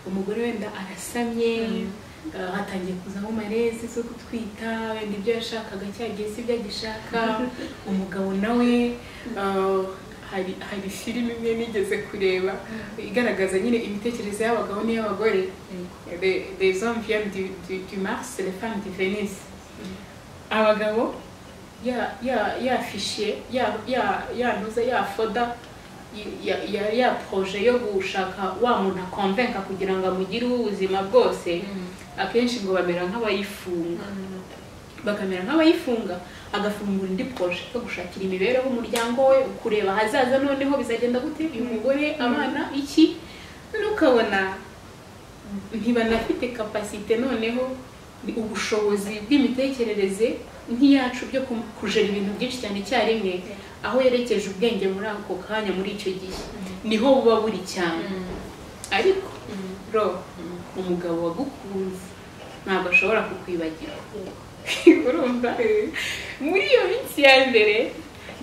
umugore wenda arasamye eh, hatangiye kuzamo marezi zo gutwita wenda ibyo yashakaga cyageze ibyo agishaka umugabo nawe eh, hari hari filime imwe nigeze kureba igaragaza nyine imitekerereze y'abagabo n'iy'abagore Les- les hommes viennent du, du, du Mars, les femmes de Venise. Abagabo, ya ya ya fichier, ya ya ya ntuza ya foda ya ya ya projet yo gushaka wa muntu akonvenka kugira ngo amugireho ubuzima bwose akenshi ngo bamera nk'abayifunga bakamera nk'abayifunga agafungura indi proje yo gushakira imibereho umuryango we kureba ahazaza noneho bizagenda gute uyu mugore abana iki nukabona ntibanafite kapasite noneho ni ubushobozi bw'imitekerereze nk'iyacu byo ku- kujera ibintu byinshi cyane icyarimwe aho yerekeje ubwenge muri ako kanya muri icyo gihe niho buba buri cyane ariko ro umugabo wagukunze ntabwo ashobora kukwibagirwa urumva muri iyo minsi ya mbere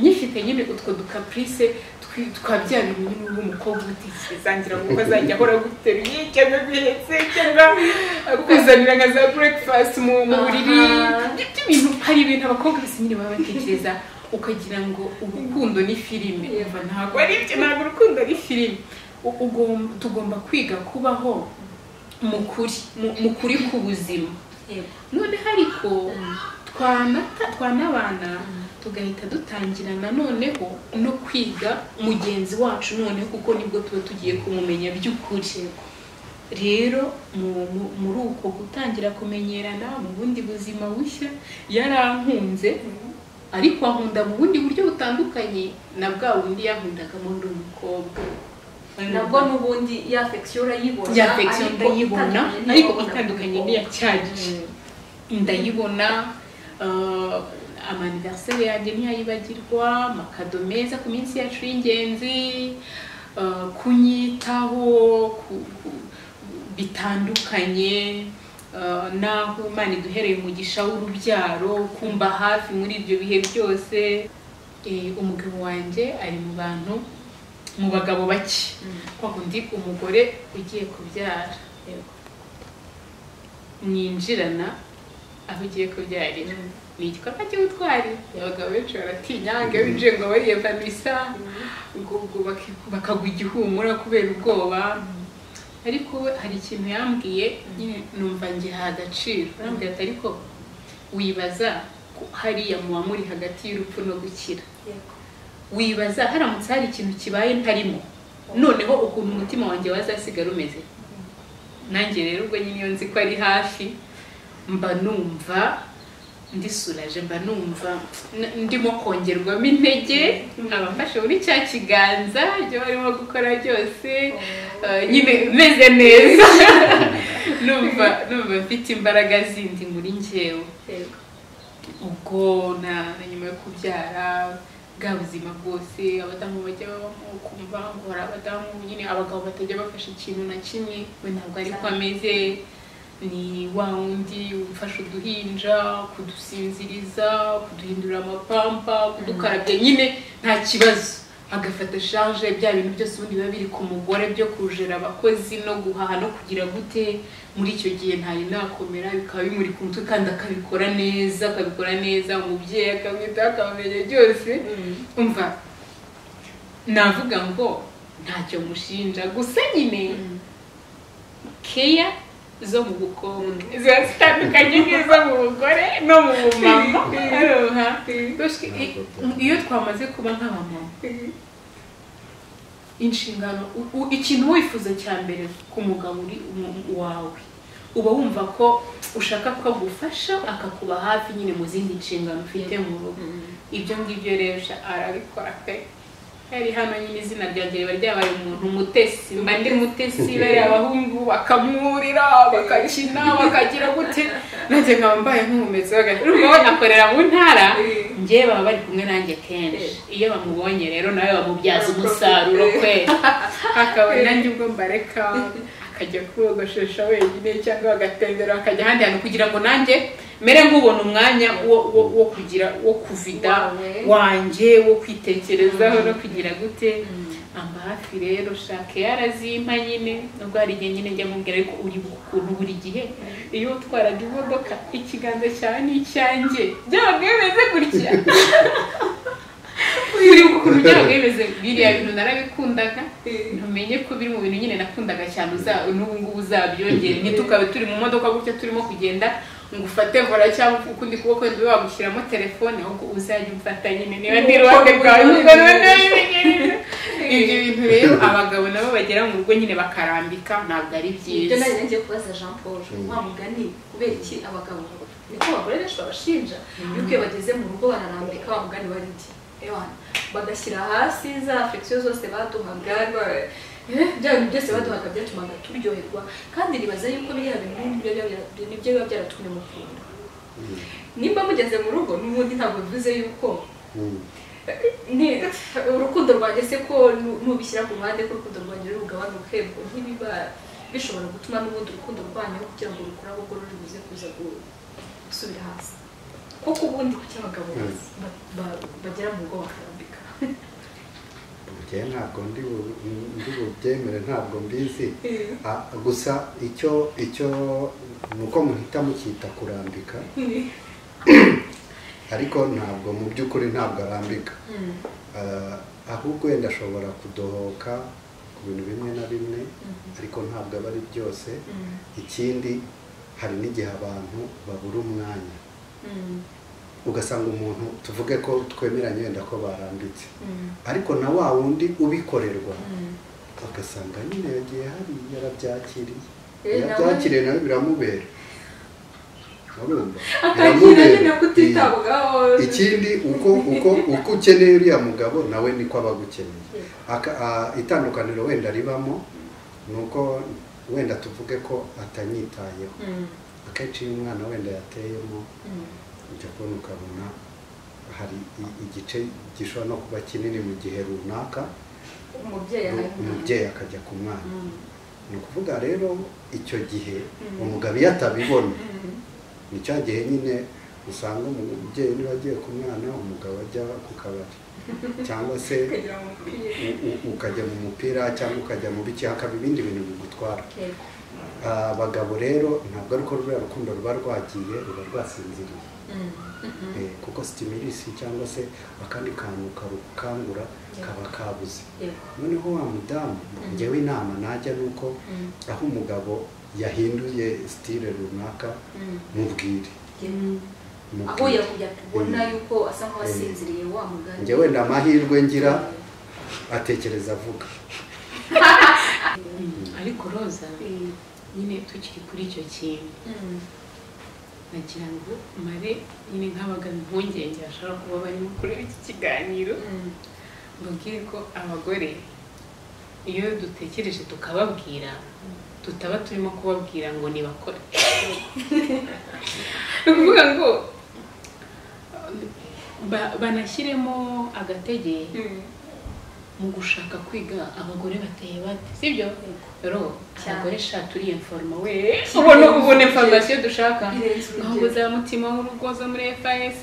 nyifite nyine utwo dukapurise twi- twa bya bintu nyine uba umukobwa utekerezangira ngo uko azajya ahora aguteruye cyangwa aguhetse cyangwa akuzanira nka za burekifasiti mu mu buriri Aha. Ibyo- ibyo bintu hari ibintu abakobwa bose nyine baba batekereza ukagira ngo urukundo ni filime Yego. ntabwo ari ibyo ntabwo urukundo ari filime U- ugomba- tugomba kwiga kubaho mu kuri mu- mu kuri k'ubuzima Yego. noneho ariko twanata twanabana tugahita dutangira noneho no kwiga mugenzi wacu noneho kuko nibwo tuba tugiye kumumenya by'ukuri rero mu- mu- muri uko gutangira kumenyerana mu bundi buzima bushya yarankunze ariko ankunda mu bundi buryo butandukanye na bwa bundi yankundagamo ndi umukobwa nabwo n'ubundi ya afection urayibona ya afection ariko ndayibona itandukanye ariko n'iyo itandukanye ubona. n'iya cyagije ndayibona uh, amaniveriseri yanjye ntiyayibagirwa amakado meza ku minsi yacu y'ingenzi uh, kunyitaho ku- ku- bitandukanye uh, naho imana iduhereye umugisha w'urubyaro kumba hafi muri ibyo bihe byose Eh, umugabo wanjye ari mu bantu mu bagabo bake kwa kundi umugore ugiye kubyara mwinjirana aho ugiye kubyarira ni igikorwa cy'ubutwari abagabo benshi baratinya ngo iyo winjiye ngo bariye vanisa ubwo ubwo baki- bakagwa igihumura kubera ubwoba ariko we hari ikintu yambwiye nyine numva ngiha agaciro arambwira ati ariko wibaza ko hariya muba muri hagati y'urupfu no gukira yego wibaza haramutse hari ikintu kibaye ntarimo noneho ukuntu umutima wanjye wazasigara umeze nanjye rero ubwo nyine iyo nzi ko ari hafi mba numva ndisuraje mba numva n- ndimo kongerwamo intege nkaba mfashe muri cya kiganza ibyo barimo gukora byose eh, nyine meze neza numva numva mfite imbaraga zindi muri njyewe Yego. ubwo na na nyuma yo kubyara bwa buzima bwose abadamu bajya babamo ukumva ngo hari abadamu nyine abagabo batajya bafasha ikintu na kimwe we ntabwo ariko ameze ni wa wundi ufasha uduhinja kudusinziriza kuduhindura amapampa kudukarabya nyine nta kibazo agafata shanje bya bintu byose ubundi biba biri ku mugore byo kujera abakozi no guhaha no kugira gute muri icyo gihe ntari nakomera bikaba bimuri ku mutwe kandi akabikora neza akabikora neza umubyeyi akamwitaho akamenya byose umva navuga ngo ntacyo mushinja gusa nyine keya zo mu bukonge ziba zitandukanye n'izo mu bugore no mu bumama Urumva? Goshye, i- iyo twamaze kuba nk'abamama inshingano u- u- ikintu wifuza cya mbere ku mugabo uri umu- wawe uba wumva ko ushaka ko agufasha akakuba hafi nyine mu zindi nshingano ufite mu rugo ibyo ngibyo rero sha arabikora pe yari hano nyine izina ryanjye riba ryabaye umuntu umutesi mba ndi mutesi bariya abahungu bakamwurira bakakina bakagira gute nanjye nkaba mbaye nk'umumetsi bagahita akorera mu ntara njyewe baba bari kumwe nanjye kenshi iyo bamubonye rero nawe bamubyaza umusaruro kwera akaba nanjye ubwo mbareka akajya kwogoshesha wenyine cyangwa agatembera akajya ahandi hantu kugira ngo nanjye mere nk'ubona umwanya wo, wo, wo kugira wo kuvida Wawe. wanjye wo kwitekerezaho no kugira gute amba hafi rero shake yarazimpa nyine nubwo hari igihe nyine njya mubwira ariko uri ukuntu buri gihe iyo utwaraga imodoka ikiganza cyawe ni icyanjye byaba bimeze gutya buri ukuntu byaba bimeze biriya bintu narabikundaga ntumenye ko biri mu bintu nyine nakundaga cyane uza n'ubu ngubu uzabyongere ntitukabe turi mu modoka gutya turimo kugenda ngo ufate vora cyangwa ukundi kuboko ndiwe wagushyiramo telefone ahubwo uzajya umfata nyine niba ndi iruhande rwawe ubwo noneho bimenyereze. ibyo bintu rero abagabo nabo bagera mu rugo nyine bakarambika ntabwo ari ibyo byiza nari nagiye kubaza jean paul wa mugani kubera iki abagabo niko abagore benshi babashinja yuko iyo bageze mu rugo bararambika wa mugani bari iki ewana bagashyira hasi za afection zose baduhaga ba- eh, bya bintu byose baduhaga byatumaga turyoherwa kandi ribaza yuko biriya bintu nibyo biba- nibyo biba byaratumye mukunda nimba mugeze mu rugo n'ubundi ntabwo bivuze yuko Mm. ni urukundo rwanjye se ko nu- nubishyira ku ruhande ko urukundo rwanjye ruri bugabanuke ngo ntibiba bishobora gutuma n'ubundi urukundo rwanyu kugira ngo rukure ahubwo ruri buze kuza gu- gusubira hasi kuko ubundi kuki abagabo Mm. ba- ba- bagera mu rugo bakarambika njye ntabwo ndi bu- ndi bubyemere ntabwo mbizi Ah, gusa icyo icyo ni uko muhita mukita kurambika ariko ntabwo mu by'ukuri ntabwo arambika Ah, ahubwo wenda ashobora kudohoka ku bintu bimwe na bimwe ariko ntabwo aba ari byose ikindi hari n'igihe abantu babura umwanya ugasanga umuntu tuvuge ko twemeranya wenda ko barambitse ariko na wa wundi ubikorerwa ugasanga nyine yagiye hariya yarabyakiriye Eh, nawe- yabyakiriye nawe biramubera urumva atangira nyine kutitabwaho ikindi uko uko uko ukeneye uriya mugabo nawe niko aba agukeneye Aka- a- itandukaniro wenda ribamo ni uko wenda tuvuge ko atanyitayeho akenshi iyo umwana wenda yateyemo ujya kubona ukabona hari i- igice gishobora no kuba kinini mu gihe runaka umubyeyi arabimenya umubyeyi akajya ku mwana ni ukuvuga rero icyo gihe umugabo iyo atabibona ni cya gihe nyine usanga umubyeyi niba agiye ku mwana umugabo ajya ku kabari cyangwa se kugira ngo umupira u- u- ukajya mu mupira cyangwa ukajya mu biki hakaba ibindi bintu bigutwara Ah, abagabo rero ntabwo ari uko ruriya rukundo ruba rwagiye ruba rwasinziriye Eh, kuko stimulisi cyangwa se akandi kantu karukangura kaba kabuze noneho wa mudamu njyewe inama najya ni uko aho umugabo yahinduye sitire runaka mubwire aho mubwire yakubona yuko asa nk'uwasinziriye wa mugani njye wenda amahirwe ngira atekereza avuga ariko roza Eh, nyine tukiri kuri icyo kintu mm, nagira ngo mare nyine nk'abagabo impungenge bashobora kuba barimo kureba iki kiganiro mm, mbabwire ko abagore iyo dutekereje tukababwira tutaba turimo kubabwira ngo nibakore ni ukuvuga ngo ba- banashyiremo agatege mm. mu gushaka kwiga abagore bateye bate sibyo rero Cyane. abagore shatu uriya foroma we ubona ubona informasiyo dushaka Irenze urugero. ngo za mutima w'urugo zo muri fas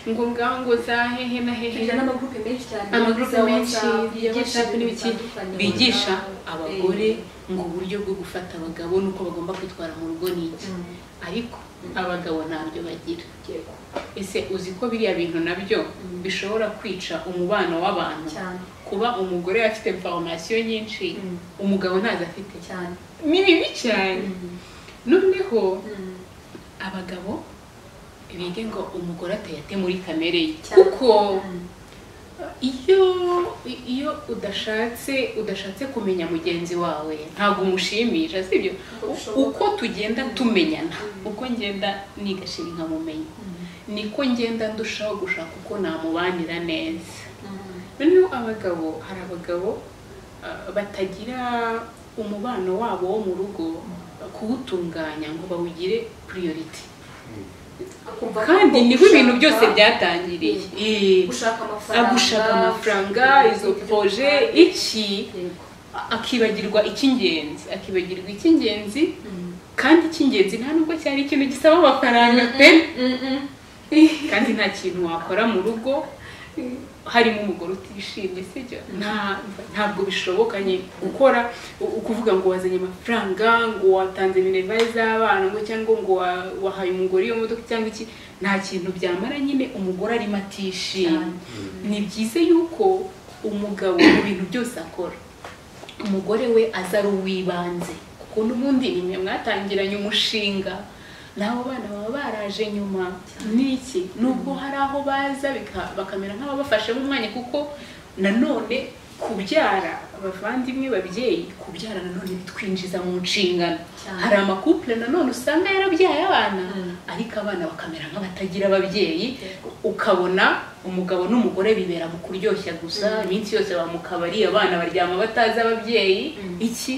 ngo ngaho ngo za hehe na hehe tugira n'amagurupe menshi cyane amagurupe za menshi WhatsApp, ya yigisha whatsapp ibintu n'ibiki bitandukanye. bigisha Eh, abagore ngo uburyo bwo gufata abagabo n'uko bagomba kwitwara mu rugo ni iki mm, ariko abagabo ntabyo bagira yego, ese uzi ko biriya bintu nabyo bishobora kwica umubano w'abantu cyane kuba umugore afite informasiyo nyinshi Mm. umugabo ntazo afite cyane ni bibi cyane Mm, noneho mm, abagabo bige ngo umugore atayate muri kamere ye cyane. kuko Mm, iyo iyo udashatse udashatse kumenya mugenzi wawe ntabwo umushimisha sibyo Uko bishoboka. uko tugenda tumenyana uko ngenda nigashira nkamumenya niko ngenda ndushaho gushaka uko namubanira neza mm, noneho abagabo hari abagabo ah, batagira umubano wabo wo mu rugo kuwutunganya ngo bawugire priority akumva kandi ko niho ibintu gushaka- byose byatangiriye Eh, gushaka amafaranga agushaka amafaranga izo proje iki Yego. akibagirwa icy'ingenzi akibagirwa icy'ingenzi Mm. kandi icy'ingenzi nta nubwo cyari ikintu gisaba amafaranga pe kandi nta kintu wakora mu rugo harimo umugore utishimye sibyo nta ntabwo bishoboka nyine gukora u- ukuvuga ngo wazanye amafaranga ngo watanze minerivare z'abana ngo cyangwa ngo wa- wahaye umugore iyo modoka cyangwa iki nta kintu byamara nyine umugore arimo atishimye ni byiza yuko umugabo mu bintu byose akora umugore we aza ari uw'ibanze kuko n'ubundi ni mwe mwatangiranye umushinga n'abo bana baba baraje nyuma n'iki nubwo hari aho baza bika- bakamera nk'ababafashemo umwanya kuko nanone kubyara abavandimwe babyeyi kubyara nanone bitwinjiza mu nshingano Cyane. hari amakupure nanone usanga yarabyaye abana Mm. ariko abana bakamera nk'abatagira ababyeyi ukabona umugabo n'umugore bibera mu kuryoshya gusa iminsi yose baba mu kabari abana baryama batazi ababyeyi iki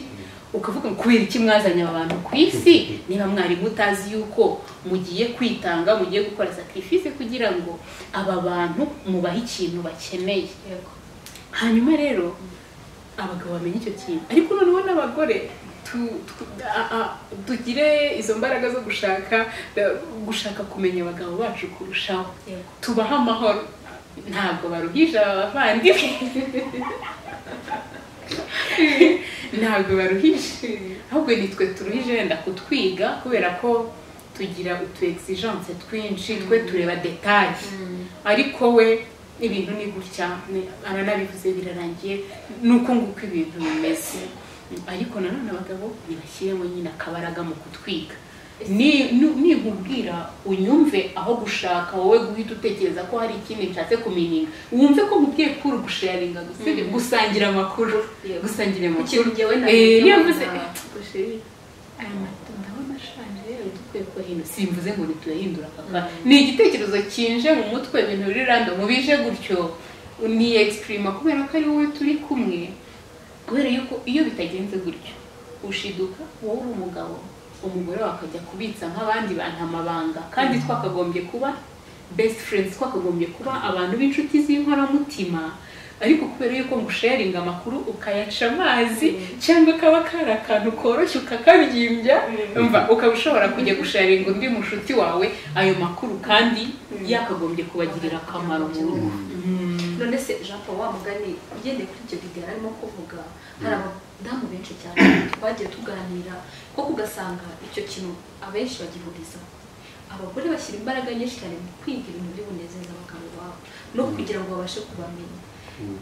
ukavuga ngo kubera iki mwazanye aba bantu ku isi niba mwari mutazi yuko mugiye kwitanga mugiye gukora sacrifice kugira ngo aba bantu mubahe ikintu bakeneye Yego. hanyuma rero abagabo bamenye icyo kintu ariko noneho n'abagore tu- tu- a- a- tugire izo mbaraga zo gushaka gushaka kumenya abagabo bacu kurushaho Yego. tubahe amahoro ntabwo baruhije aba bavandimwe ntabwo baruhije ahubwo nitwe turuhije wenda kutwiga kubera ko tugira utu exigence twinshi twe tureba detaye ariko we ibintu ni gutya ni- aranabivuze birarangiye ni uko nguko ibintu bimeze ariko nanone abagabo ntibashyiremo nyine akabaraga mu kutwiga ni- nu- ninkubwira unyumve aho gushaka wowe guhita utekereza ko hari ikindi nshatse kumenyinga wumve ko nkubwiye kuri gusharinga gusa ibyo, gusangira amakuru Yego. gusangira amakuru ikintu njyewe Eh, niyo mvuze ntabwo eh, gusheri, aya mato ndabona ashaje rero dukwiye kuyahindura simvuze ngo nituyahindura kaka ni igitekerezo kinje mu mutwe ibintu biri rando mubije gutyo ni expirima kubera ko ari wowe turi kumwe kubera yuko iyo bitagenze gutyo ushiduka wowe uri umugabo umugore wawe akajya kubitsa nk'abandi bantu amabanga kandi twakagombye kuba best friends twakagombye kuba abantu b'inshuti z'inkoramutima ariko kubera yuko ngusharinga amakuru ukayaca amazi cyangwa kaba kari akantu koroshye ukakabyimbya umva ukaba ushobora kujya gusharinga undi mushuti wawe ayo makuru kandi yakagombye kubagirira akamaro mu rugo Mm. none se jean paul wa mugani ugendeye kuri ibyo video arimo kuvuga hari abadamu benshi cyane twagiye tuganira koko ugasanga icyo kintu abenshi bagihurizaho abagore bashyira imbaraga nyinshi cyane mu kwiga ibintu byo bunezeza abagabo babo no kugira ngo babashe kubamenya Mm.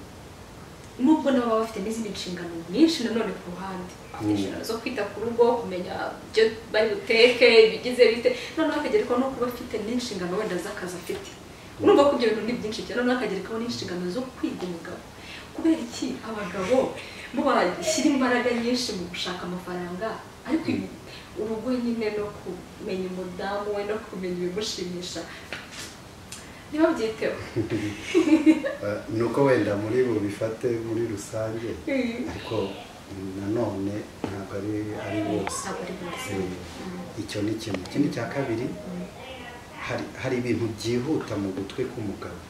nubwo nabo baba bafite n'izindi nshingano nyinshi nanone ku ruhande bafite inshingano zo kwita ku rugo kumenya ibyo bari buteke ibigize bite noneho akagerekaho no kuba afite n'inshingano wenda z'akazi afite urumva ko ibyo bintu ni byinshi cyane noneho akagerekaho n'inshingano zo kwiga umugabo kubera iki abagabo bo bashyira imbaraga nyinshi mu gushaka amafaranga ariko ibi- urugo nyine no kumenya umudamu we no kumenya ibimushimisha ntibabyiteho Eh, nuko wenda muri bubifate muri rusange ariko mm, nanone ntabwo ari ari bose ntabwo ari bose Eh, icyo ni kimwe ikindi cya kabiri hari hari ibintu byihuta mu gutwi k'umugabo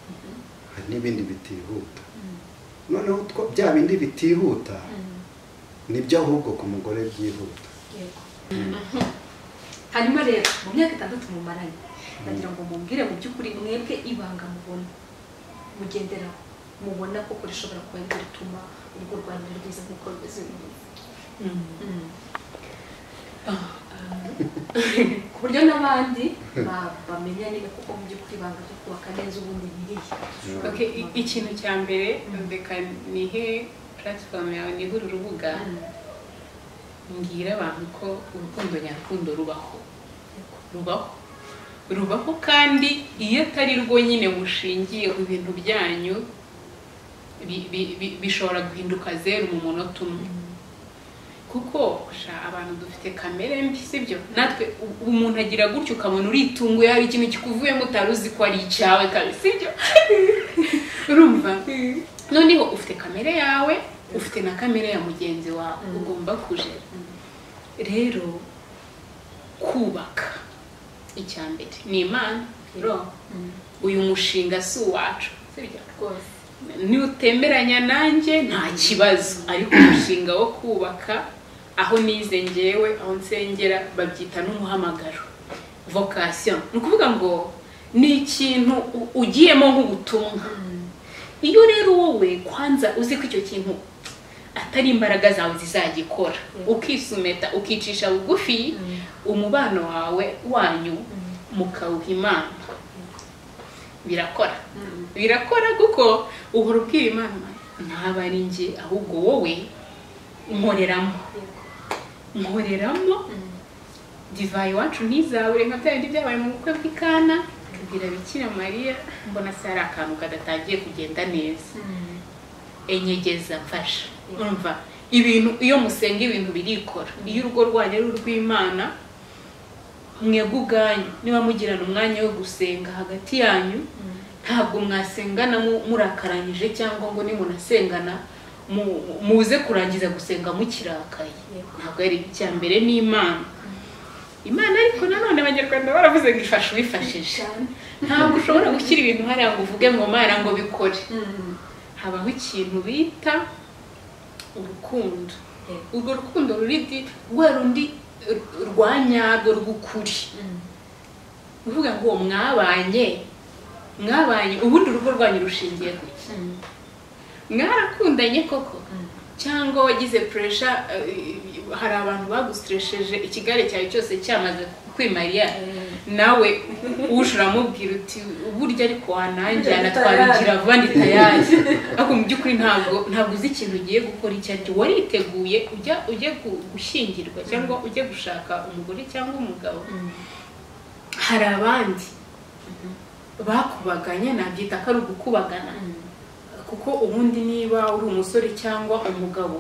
Mm. hari n'ibindi bitihuta noneho utwo- bya bindi bitihuta Mm. nibyo ahubwo ku mugore byihuta Yego. hanyuma rero mu myaka itandatu mumaranye nagira ngo mumbwire mu by'ukuri mwebwe ibanga mubona mugenderaho mubona koko rishobora kuba ari ryo rituma urugo rwanyu ruba rwiza nk'uko rumeze ubu Mm. ku buryo n'abandi ba- bamenya niba koko mu by'ukuri ibanga ryo kubaka neza ubundi biriya Okay, i- ikintu cya mbere reka nihe platform yawe nihe uru rubuga mbwira abantu ko urukundo nyarukundo rubaho rubaho rubaho kandi iyo atari rwo nyine mushingiye ku bintu byanyu bi- bi- bi- bishobora guhinduka zeru mu munota umwe kuko sha abantu dufite kamere mbi sibyo natwe u- umuntu agira gutya ukabona uritunguye hari ikintu kikuvuyemo utari uzi ko ari icyawe kabisa sibyo urumva noneho ufite kamere yawe ufite na kamere ya mugenzi wawe Mm. ugomba kujera rero kubaka icya mbere ni imana ro uyu mushinga si uwacu sibyo rwose niwutemberanya nanjye nta kibazo ariko umushinga wo kubaka aho nize ngewe aho nsengera babyita n'umuhamagaro vocation ni ukuvuga ngo ni ikintu u- ugiyemo nk'ubutumwa iyo rero wowe kwanza uzi ko icyo kintu atari imbaraga zawe zizagikora ukisumeta ukicisha bugufi umubano wawe wanyu mukawuha imana birakora birakora kuko uhora ubwira imana ntabwo ari njye ahubwo wowe nkoreramo Yego. nkoreramo Mm. divayi iwacu ntizabure nka bya bindi byabaye mu bukwe bw'ikana tubwira bikira mariya mbona se hari akantu kadatangiye kugenda neza Mm. enyegeza mfasha urumva ibintu iyo musenga ibintu birikora iyo urugo rwanyu ari urw'imana mwebwe ubwanyu niba mugirana umwanya wo gusenga hagati yanyu ntabwo mwasengana mu- murakaranyije cyangwa ngo nimunasengana mu- muze kurangiza gusenga mukirakaye Yego. ntabwo ari icya mbere ni imana imana ariko nanone abanyarwanda baravuze ngo ifasha uwifashije Cyane. ntabwo ushobora gushyira ibintu hariya ngo uvuge ngo mana ngo bikore Mm. habaho ikintu bita urukundo Yego. urwo rukundo ruri di- rwa rundi r- rwa nyarwo rw'ukuri Mm. uvuga ngo uwo mwabanye mwabanye ubundi urugo rwanyu rushingiye ku iki Mm. mwarakundanye koko Mm. cyangwa wagize puresha hari abantu bagusitresheje ikigare cyawe cyose cyamaze kwimarira Eh. nawe uje uramubwira uti burya ariko wananjyana Tayari. twabigira vandi tayari ariko mu by'ukuri ntabwo ntabwo uzi ikintu ugiye gukora icyo ari cyo wariteguye ujya ujye gu- gushyingirwa cyangwa ujye gushaka umugore cyangwa umugabo hari abandi bakubaganya nabyita ko ari ugukubagana kuko ubundi niba uri umusore cyangwa umugabo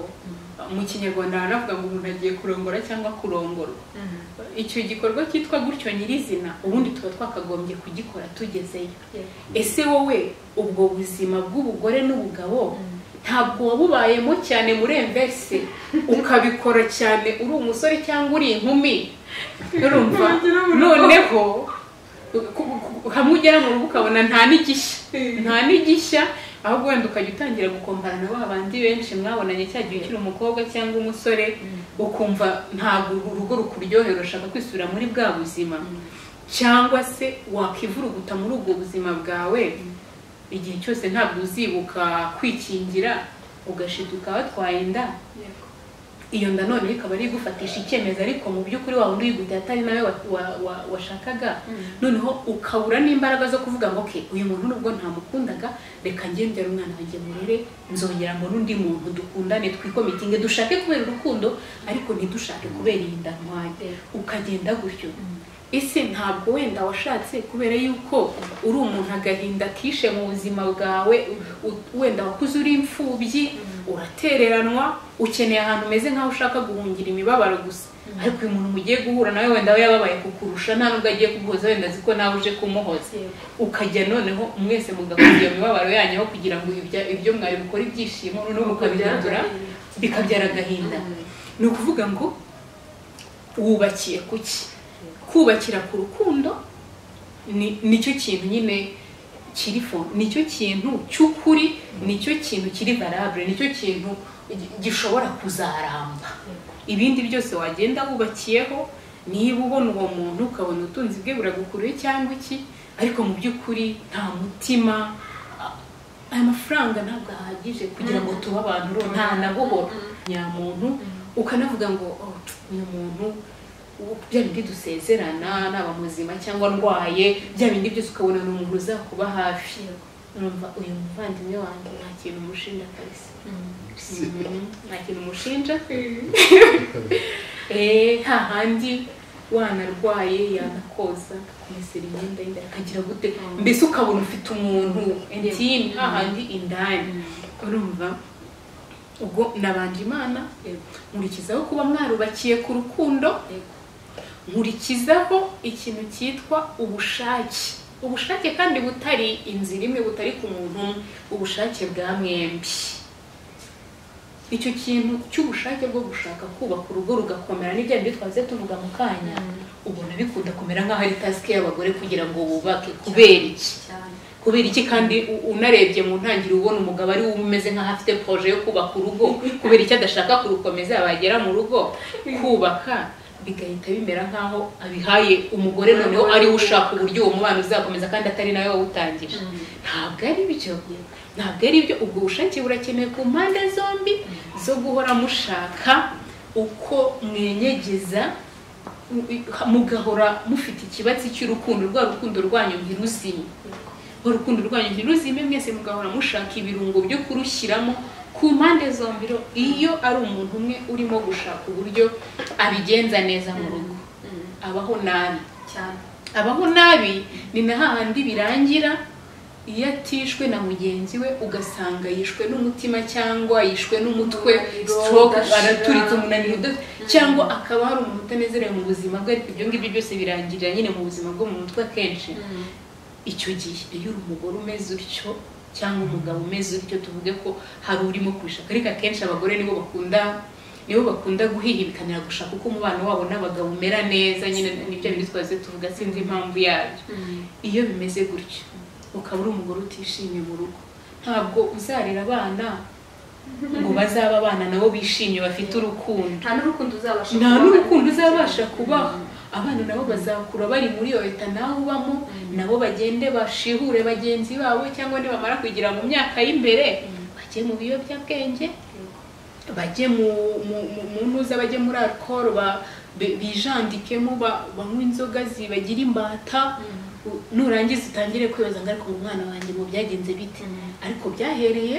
mu kinyarwanda baranavuga ngo umuntu agiye kurongora cyangwa kurongorwa icyo gikorwa cyitwa gutyo nyirizina ubundi tuba twakagombye kugikora tugezeyo ese wowe ubwo buzima bw'ubugore n'ubugabo ntabwo wabubayemo cyane muri enverse ukabikora cyane uri umusore cyangwa uri inkumi urumva noneho ku- ku- hamwe ugera mu rugo ukabona nta n'igishya nta n'igishya ahubwo wenda ukajya utangira gukombana na ba bandi benshi mwabonanye cya gihe ukiri umukobwa cyangwa umusore ukumva ntabwo urugo rukuryohera urashaka kwisubira muri bwa buzima cyangwa se wakivuruguta muri ubwo buzima bwawe igihe cyose ntabwo uzibuka kwikingira ugashita ukaba watwaye inda iyo nda none ikaba ari igufatisha icyemezo ariko mu by'ukuri waba undi uyiguteye atari nawe wa- wa- wa- washakaga noneho ukabura n'imbaraga zo kuvuga ngo okay uyu muntu nubwo ntamukundaga reka ngendere umwana wanjye murere nzongera mbone undi muntu dukundane twikomitinge dushake kubera urukundo ariko ntidushake kubera iyi nda ntwaye ukagenda gutyo ese ntabwo wenda washatse kubera yuko uri umuntu agahinda kishe mu buzima bwawe u- wenda wakuze uri imfubyi uratereranwa ukeneye ahantu umeze nk'aho ushaka guhungira imibabaro gusa ariko uyu muntu mugiye guhura nawe wenda we yababaye kukurusha nta nubwo agiye kuguhoza wenda azi ko nawe uje kumuhoza ukajya noneho mwese mugahuza iyo mibabaro yanyu aho kugira ngo ibya- ibyo mwari bukora ibyishimo noneho mukabihindura bikabyara agahinda ni ukuvuga ngo wubakiye ku ki kubakira ku rukundo ni- nicyo kintu nyine kiri fo nicyo kintu cy'ukuri nicyo kintu kiri valable nicyo kintu gi- gishobora kuzaramba ibindi byose wagenda wubakiyeho niba ubona uwo muntu ukabona ubutunzi bwe buragukuriye cyangwa iki ariko mu by'ukuri nta mutima a- aya mafaranga ntabwo ahagije kugira ngo tube abantu ro- nta nabuhoro nyamuntu ukanavuga ngo "Oh, uyu muntu ubu bya bindi dusezerana naba muzima cyangwa ndwaye bya bindi byose ukabona ni umuntu uzakuba hafi numva uyu muvandimwe wanjye nta kintu umushinja kabisa Mhm, nta kintu umushinja Eh, hahandi wanarwaye yanakoza akakumesera imyenda y'indani akagira gute mbese ukabona ufite umuntu intime hahandi indani urumva ubwo nabanje imana Yego. nkurikizaho kuba mwarubakiye ku rukundo nkurikizaho ikintu cyitwa ubushake ubushake kandi butari inzira imwe butari ku muntu umwe ubushake bwa mwembi icyo kintu cy'ubushake bwo gushaka kubaka urugo rugakomera n'ibyo bindi twaze tuvuga mu kanya ubona bikunda kumera nk'aho ari tasike y'abagore kugira ngo bubake kubera iki cyane kubera iki kandi u- unarebye mu ntangiriro ubona umugabo ari we umeze nk'aho afite poroje yo kubaka urugo kubera icyo adashaka kurukomeza yabagera mu rugo kubaka bigahita bimera nk'aho abihaye umugore noneho ari we ushaka uburyo uwo mubano uzakomeza kandi atari nawe wawutangije ntabwo ari byo ntabwo ari byo ubwo bushake burakenewe ku mpande zombi zo guhora mushaka uko mwenyegeza mugahora mufite ikibatsi cy'urukundo rwa rukundo rwanyu ntiruzime urukundo rwanyu ntiruzime mwese mugahora mushaka ibirungo byo kurushyiramo ku mpande zombi rero iyo ari umuntu umwe urimo gushaka uburyo abigenza neza mu rugo abaho nabi cyane abaho nabi ni na hahandi birangira iyo atishwe na mugenzi we ugasanga yishwe n'umutima cyangwa yishwe n'umutwe Umunaniro stroke udashira. araturitse umunaniro uda- cyangwa akaba hari umuntu utanezerewe mu buzima bwe ariko ibyo ngibyo byose birangirira nyine mu buzima bwo mu mutwe akenshi icyo gihe iyo uri umugore umeze utyo cyangwa umugabo umeze utyo tuvuge ko hari urimo kubishaka ariko akenshi abagore nibo bakunda nibo bakunda guhihibikanira gushaka uko umubano wabo n'abagabo umera neza nyine nibyo bintu twaze tuvuga sinzi impamvu yabyo iyo bimeze gutyo ukaba uri umugore utishimye mu rugo ntabwo uzarera abana ngo bazaba abana nabo bishimye bafite urukundo nta n'urukundo uzabasha nta kubaha. n'urukundo uzabasha kubaha abana nabo bazakura bari muri iyo leta nawe ubamo nabo bagende bashihure bagenzi babo cyangwa nibamara kugira mu myaka y'imbere bajye mu biyobyabwenge bajye mu mu- mu- mu ntuza bajye muri alcohol ba- bi- bijandikemo ba- banywe inzoga zibagira imbata u- nurangiza utangire kwibaza ngo ariko umwana wanjye mu byagenze bite ariko byahereye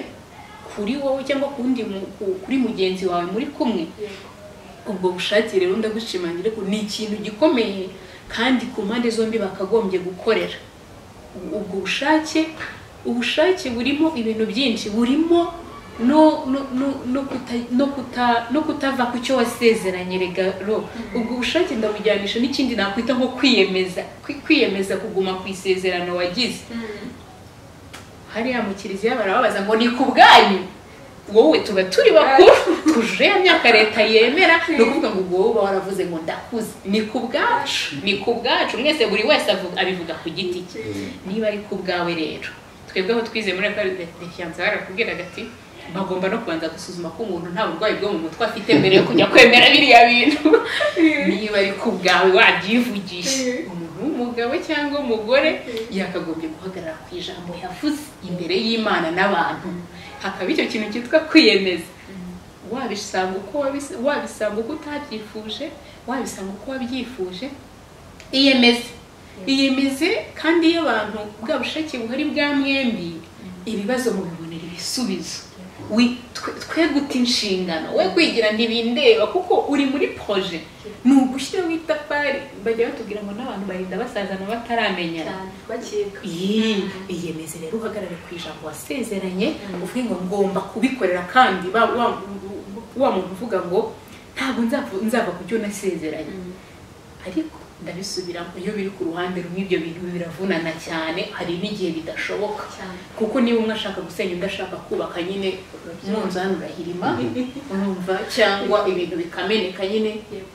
kuri wowe cyangwa ku wundi mu- ku- kuri mugenzi wawe muri kumwe ubwo bushake rero ndagushimangira ko ni ikintu gikomeye kandi ku mpande zombi bakagombye gukorera U- ubwo bushake ubushake burimo ibintu byinshi burimo no no no- no kuta- no kuta- no kutava ku cyo wasezeranye regalo ubwo bushake ndabujyanisha n'ikindi nakwita nko kwiyemeza Kwi- kwiyemeza kuguma ku isezerano wagize hariya mu kiliziya barababaza ngo ni ku bwanyu wowe tuba turi bakuru tuje ya myaka leta yemera ni ukuvuga ngo ubwo wowe waravuze ngo ndakuze ni ku bwacu ni ku bwacu mwese buri wese avuga- abivuga ku giti cye niba ari ku bwawe rero twebwe aho twize muri referanse barakubwiraga ati bagomba no kubanza gusuzuma ko umuntu nta burwayi bwo mu mutwe afite mbere yo kujya kwemera biriya bintu niba ari ku bwawe wabyivugisha umuntu w'umugabo cyangwa umugore yakagombye guhagarara ku ijambo yavuze imbere y'imana n'abantu hakaba icyo kintu cyitwa kwiyemeza wabisanga uko wabis- wabisanga uko utabyifuje wabisanga uko wabyifuje iyemeze iyemeze kandi iyo abantu bwa bushake buhari bwa mwembi ibibazo mubibonera ibisubizo Wi- twe- twe guta inshingano we kwigira ntibindeba kuko uri muri proje ni ugushyiraho itafari bajya batubwira ngo n'abantu barinda basazana bataramenyana bakeka Yee, iyemeze rero uhagarare ku ijambo wasezeranye uvuge ngo ngomba kubikorera kandi ba- wa- wa muntu uvuga ngo ntabwo nzava- nzava ku byo nasezeranye ariko ndabisubiramo iyo biri ku ruhande rumwe ibyo bintu biravunana cyane hari n'igihe bidashoboka cyane kuko niba umwe ashaka gusenya undi ashaka kubaka nyine umunzani urahirima urumva cyangwa ibintu bikameneka nyine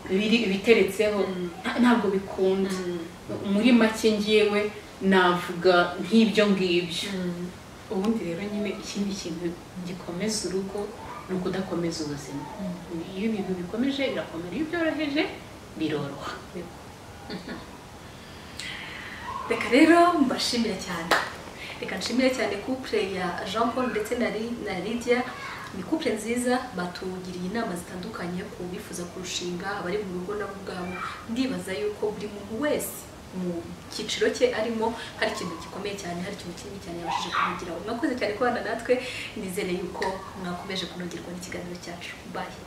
biri biteretseho nta- ntabwo bikunda muri make ngewe navuga nk'ibyo ngibyo ubundi rero nyine ikindi kintu gikomeza urugo ni ukudakomeza ubuzima iyo ibintu bikomeje birakomera iyo byoroheje biroroha reka rero mbashimire cyane reka nshimire cyane couple ya jean paul ndetse na Li- na lydia ni couple nziza batugiriye inama zitandukanye ku bifuza kurushinga abari mu rugo nabo ubwabo ndibaza yuko buri muntu wese mu cyiciro cye arimo hari ikintu gikomeye cyane hari ikintu kinini cyane yabashije kumugiraho mwakoze cyane kubana natwe nizere yuko mwakomeje kunogerwa n'ikiganiro cyacu bayi